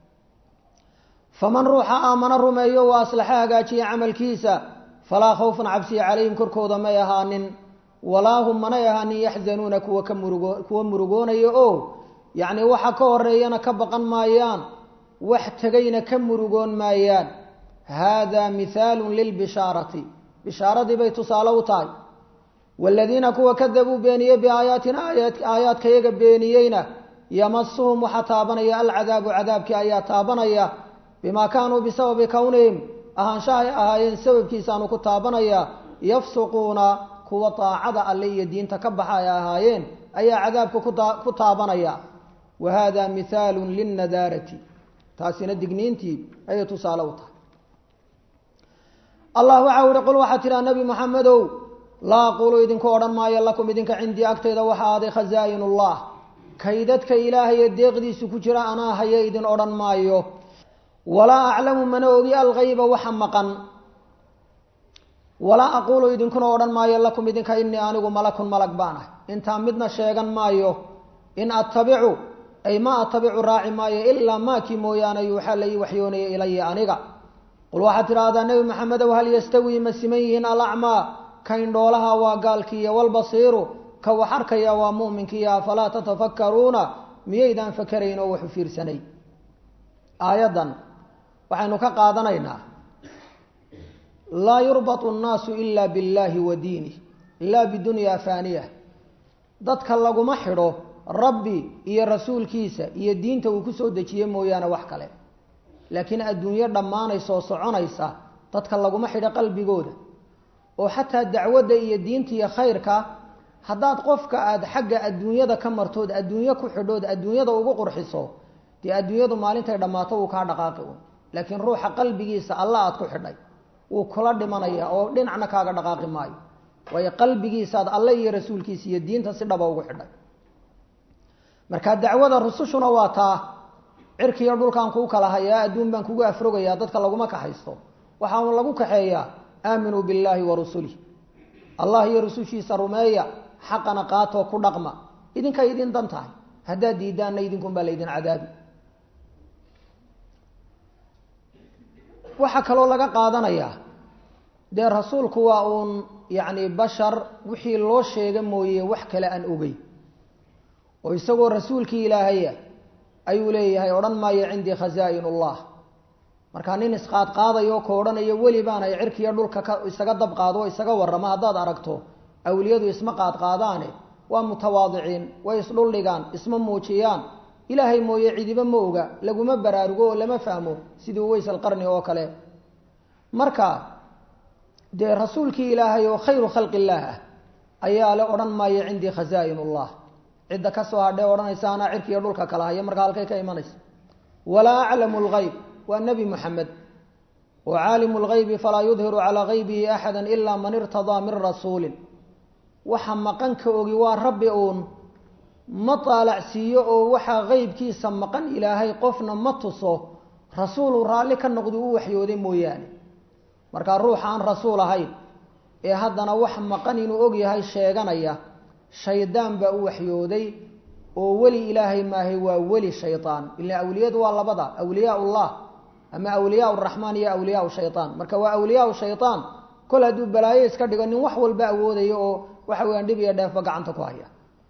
faman ruuxa aamana rumeeyo wa aslaxa hagaajiya camalkiisa falaa khawfun cabsiya calayhim korkooda may ahaanin walaa hum manay ahaanin yaxzanuuna kuwa ka murugo kuwa murugoonaya oo yacni waxa ka horeeyana ka baqan maayaan wax tegayna ka murugoon maayaan haadaa mihaalun lilbishaarati bishaaradii bay tusaale u tahay waaladiina kuwa kadabuu beeniyey biaayaatina aayaadkayaga beeniyeyna yamasuhum waxaa taabanaya alcadaabu cadaabkii ayaa taabanaya bimaa kaanuu bisababi kownihim ahaanshahay ahaayeen sababkiisaanu ku taabanaya yafsuquuna kuwa daacada alle iyo diinta ka baxa ay ahaayeen ayaa cadaabka ku taabanaya wa hada mihaalu linnadaarati taasina digniintii ayay tusaale u tahay allah waxau ihi qul waxaa tidhaha nebi moxamedow laa aqulu idinku odhan maayo lakum idinka cindii agtayda waxa aaday khazaa'in ullah kaydadka ilaahaye deeqdiisu ku jira anaa haya idin odhan maayo walaa aclamu mana ogi algayba waxa maqan walaa aqulu idinkuna odhan maayo lakum idinka inii anigu malakun malag baan ah intaa midna sheegan maayo in attabicu ay ma attabicu raaci maayo ilaa maakii mooyaane yuuxaa la ii waxyoonaya ilaya aniga qul waxaad tidhaahdaa nebi maxamedow hal yastawii ma siman yihiin alacmaa ka indhoolaha waa gaalkiiyo walbasiiru ka wax arkaya waa mu'minkiiyo afalaa tatafakkaruuna miyaydaan fakarayn oo waxu fiirsanay aayaddan waxaynu ka qaadanaynaa laa yurbatu nnaasu ila biاllahi wa diinih laa bidunya faaniya dadka laguma xidho rabbi iyo rasuulkiisa iyo diinta uu ku soo dejiye mooyaane wax kale laakiin adduunyo dhammaanaysoo soconaysa dadka laguma xidho qalbigooda oo xataa dacwadda iyo diinta iyo khayrka haddaad qofka aada xagga adduunyada ka martood adduunyo ku xidhood adduunyada ugu qurxiso dee adduunyadu maalintay dhammaato wuu kaa dhaqaaqi un laakiin ruuxa qalbigiisa alla aada ku xidhay wuu kula dhimanaya oo dhinacna kaaga dhaqaaqi maayo waayo qalbigiisaad alle iyo rasuulkiisa iyo diinta si dhaba ugu xidhay marka dacwada rusushuna waa taa cirkiiyo dhulkaan kuu kala hayaa adduun baan kugu afrogayaa dadka laguma kaxaysto waxaanu lagu kaxeeyaa aaminuu billaahi wa rusulih allah iyo rusushiisa rumeeya xaqana qaatoo ku dhaqma idinkay idin dan tahay haddaad diidaanna idinkunbaa laydin cadaabi waxaa kaloo laga qaadanayaa dee rasuulku waa uun yacni bashar wixii loo sheega mooye wax kale aan ogey oo isagoo rasuulkii ilaahaya ayuu leeyahay odhan maayo cindii khazaa'in ullah markaa nin isqaadqaadayo ka odhanayo weli baan ay cirkiiyo dhulka ka isaga dab qaado oo isaga warrama haddaad aragto awliyadu isma qaadqaadaane waa mutawaadiciin way isdhuldhigaan isma muujiyaan ilaahay mooye cidiba ma oga laguma baraarugo oo lama fahmo sidii uways alqarni oo kale marka dee rasuulkii ilaahay oo khayru khalqi illaah ah ayaa le odhan maayo cindii khazaa'in ullah cidda kasoo hadhee odhanaysa anaa cirkiiyo dhulka kala haya markaa halkay ka imanaysa walaa aclamu lgayb waa nebi moxamed oo caalimu lgaybi falaa yudhiru calaa gaybihi axada ilaa man irtadaa min rasuulin waxa maqan ka ogi waa rabbi uun ma taalacsiiyo oo waxaa qeybkiisa maqan ilaahay qofna ma tuso rasuuluu raalli ka noqdi u waxyooday mooyaane markaa ruuxa aan rasuul ahayn ee haddana wax maqan inuu og yahay sheeganaya shaydaan baa u waxyooday oo weli ilaahay maahay waa weli shaydaan ila awliyadu waa labada awliyaa ullah ama awliyaa raxmaan iyo awliyaa shayaan marka waa awliyaa shayaan kol hadduu balaayo iska dhigo nin wax walba awoodayo oo waxa weyaan dhib iyo dheefba gacanta ku haya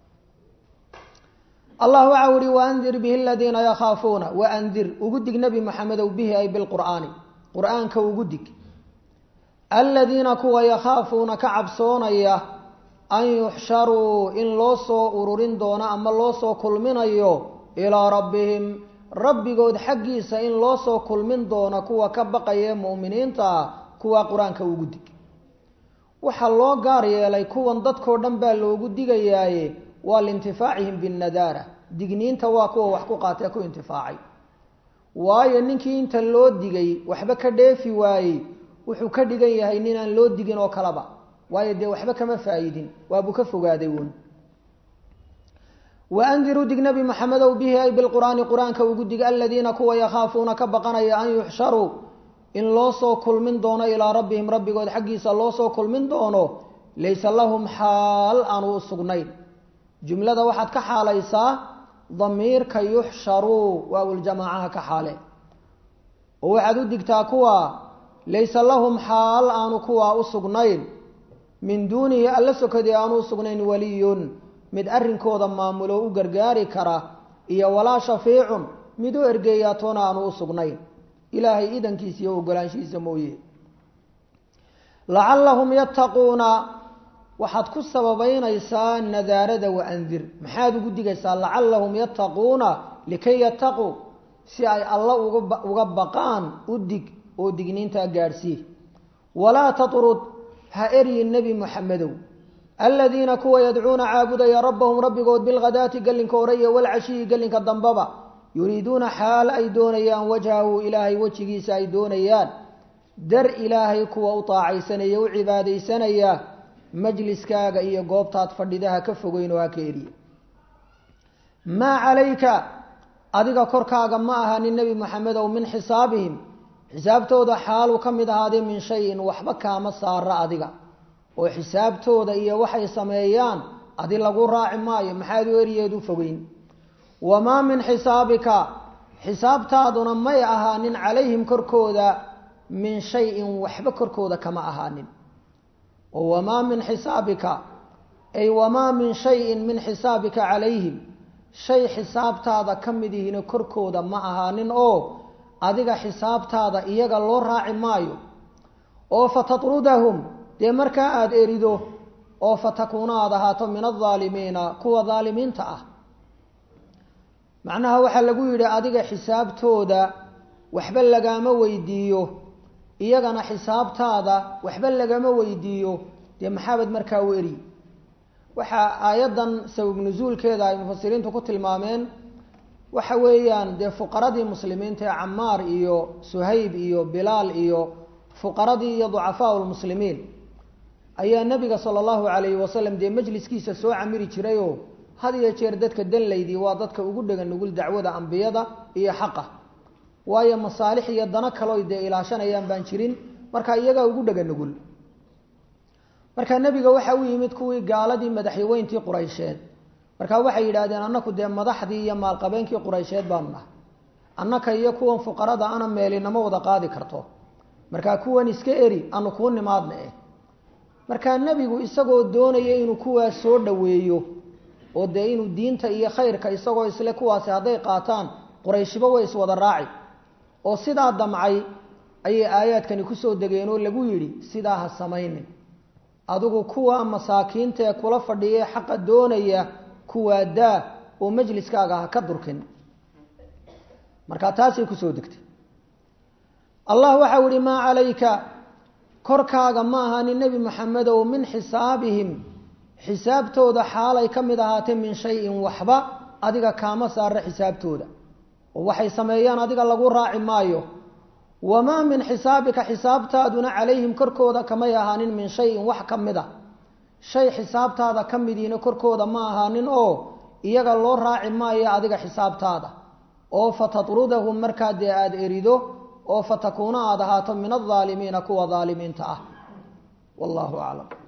allah waxa uhi waandir bihi aladiina yakhaafuuna waandir ugu dig nebi maxamedow bihi ay bilqur'aani qur-aanka ugu dig aladiina kuwa yakhaafuuna ka cabsoonaya an yuxsharuu in loo soo ururin doono ama loo soo kulminayo ilaa rabbihim rabbigood xaggiisa in loo soo kulmin doono kuwa ka baqaya mu'miniinta kuwa qur-aanka ugu dig waxaa loo gaar yeelay kuwan dadkoo dhan baa loogu digayaaye waa liintifaacihim binnadaara digniinta waa kuwa wax ku qaatee ku intifaacay waayo ninkii inta loo digay waxba ka dheefi waayey wuxuu ka dhigan yahay ninaan loo digin oo kaleba waayo dee waxba kama faa'idin waabuu ka fogaaday uun waandiruu dig nebi maxamedow bihi ay bilqur'aani qur-aanka ugu dig aladiina kuwa yakhaafuuna ka baqanaya an yuxsharuu in loo soo kulmin doono ilaa rabbihim rabbigood xaggiisa loo soo kulmin doono laysa lahum xaal aanu u sugnayn jumlada waxaad ka xaalaysaa damiirka yuxsharuu waawuljamaacaha ka xaale oo waxaad u digtaa kuwa laysa lahum xaal aanu kuwaa u sugnayn min duunihi alla sokadii aanu u sugnayn waliyun mid arrinkooda maamulo u gargaari kara iyo walaa shafiicun mid u ergeeyaatoona aanu u sugnayn ilaahay idankiisa iyo ogolaanshihiisa mooye lacallahum yattaquuna waxaad ku sababaynaysaa nadaarada wa andir maxaad ugu digaysaa lacallahum yattaquuna likay yattaquu si ay alla uga baqaan u dig oo digniintaa gaadhsii walaa tatrud ha eryin nebi muxamedow aladiina kuwa yadcuuna caabudaya rabbahum rabbigood bilghadaati gellinka hore iyo walcashiyi gellinka dambaba yuriiduuna xaal ay doonayaan wajhahu ilaahay wejigiisa ay doonayaan dar ilaahay kuwa u taacaysanaya u cibaadaysanaya majliskaaga iyo goobtaad fadhidaha ka fogeyn oo ha ka eriye maa calayka adiga korkaaga ma ahanin nebi moxamedow min xisaabihim xisaabtooda xaaluu ka mid ahaaday min shayin waxba kaama saara adiga oo xisaabtooda iyo waxay sameeyaan adi lagu raaci maayo maxaad u eriyeed u fogeyn wamaa min xisaabika xisaabtaaduna may ahaanin calayhim korkooda min shayin waxba korkooda kama ahaanin oo wamaa min xisaabika ay wamaa min shayin min xisaabika calayhim shay xisaabtaada ka mid ihina korkooda ma ahaanin oo adiga xisaabtaada iyaga loo raaci maayo oo fatatrudahum dee markaa aada erido oo fatakuuna aada ahaato min aldaalimiina kuwa daalimiinta ah macnaha waxaa lagu yidhi adiga xisaabtooda waxba lagaama weydiiyo iyagana xisaabtaada waxba lagama weydiiyo dee maxaabad markaa u eri waxaa aayaddan sabab nusuulkeeda ay mufasiriintu ku tilmaameen waxa weeyaan dee fuqaradii muslimiinta ee camaar iyo suhayb iyo bilaal iyo fuqaradii iyo ducafaau lmuslimiin ayaa nebiga sala allahu calayhi wasalam dee majliskiisa soo camiri jirayoo had iyo jeer dadka danlaydii waa dadka ugu dhegan nugul dacwada ambiyada iyo xaqa waayo masaalix iyo dano kaloo dee ilaashanayaan baan jirin marka iyagaa ugu dhega nugul marka nebiga waxa u yimid kuwii gaaladii madaxyaweyntii quraysheed marka waxay yidhaahdeen annaku dee madaxdii iyo maalqabeenkii quraysheed baanu nahay annaka iyo kuwan fuqarada ana meelinama wada qaadi karto markaa kuwan iska eri anu kuu nimaadna eh markaa nebigu isagoo doonaya inuu kuwaas soo dhoweeyo oo dee inuu diinta iyo khayrka isagoo isle kuwaasi hadday qaataan qurayshiba way iswada raaci oo sidaa damcay ayay aayaadkani kusoo degeen oo lagu yidhi sidaa ha samaynin adigu kuwa masaakiinta ee kula fadhiya xaqa doonaya kuwaa daa oo majliskaaga ha ka durkin marka taasay kusoo degtay allah waxau ihi maa calayka korkaaga ma ahanin nebi moxamedow min xisaabihim xisaabtooda xaalay ka mid ahaatee min shayin waxba adiga kaama saara xisaabtooda oo waxay sameeyaan adiga lagu raaci maayo wamaa min xisaabika xisaabtaaduna calayhim korkooda kamay ahaanin min shayin wax ka mid a shay xisaabtaada ka midiina korkooda ma ahaanin oo iyaga loo raaci maayo adiga xisaabtaada oo fatatrudahum markaa dee aada erido oo fatakuuna aada ahaato min aldaalimiina kuwa daalimiinta ah wallahu aclam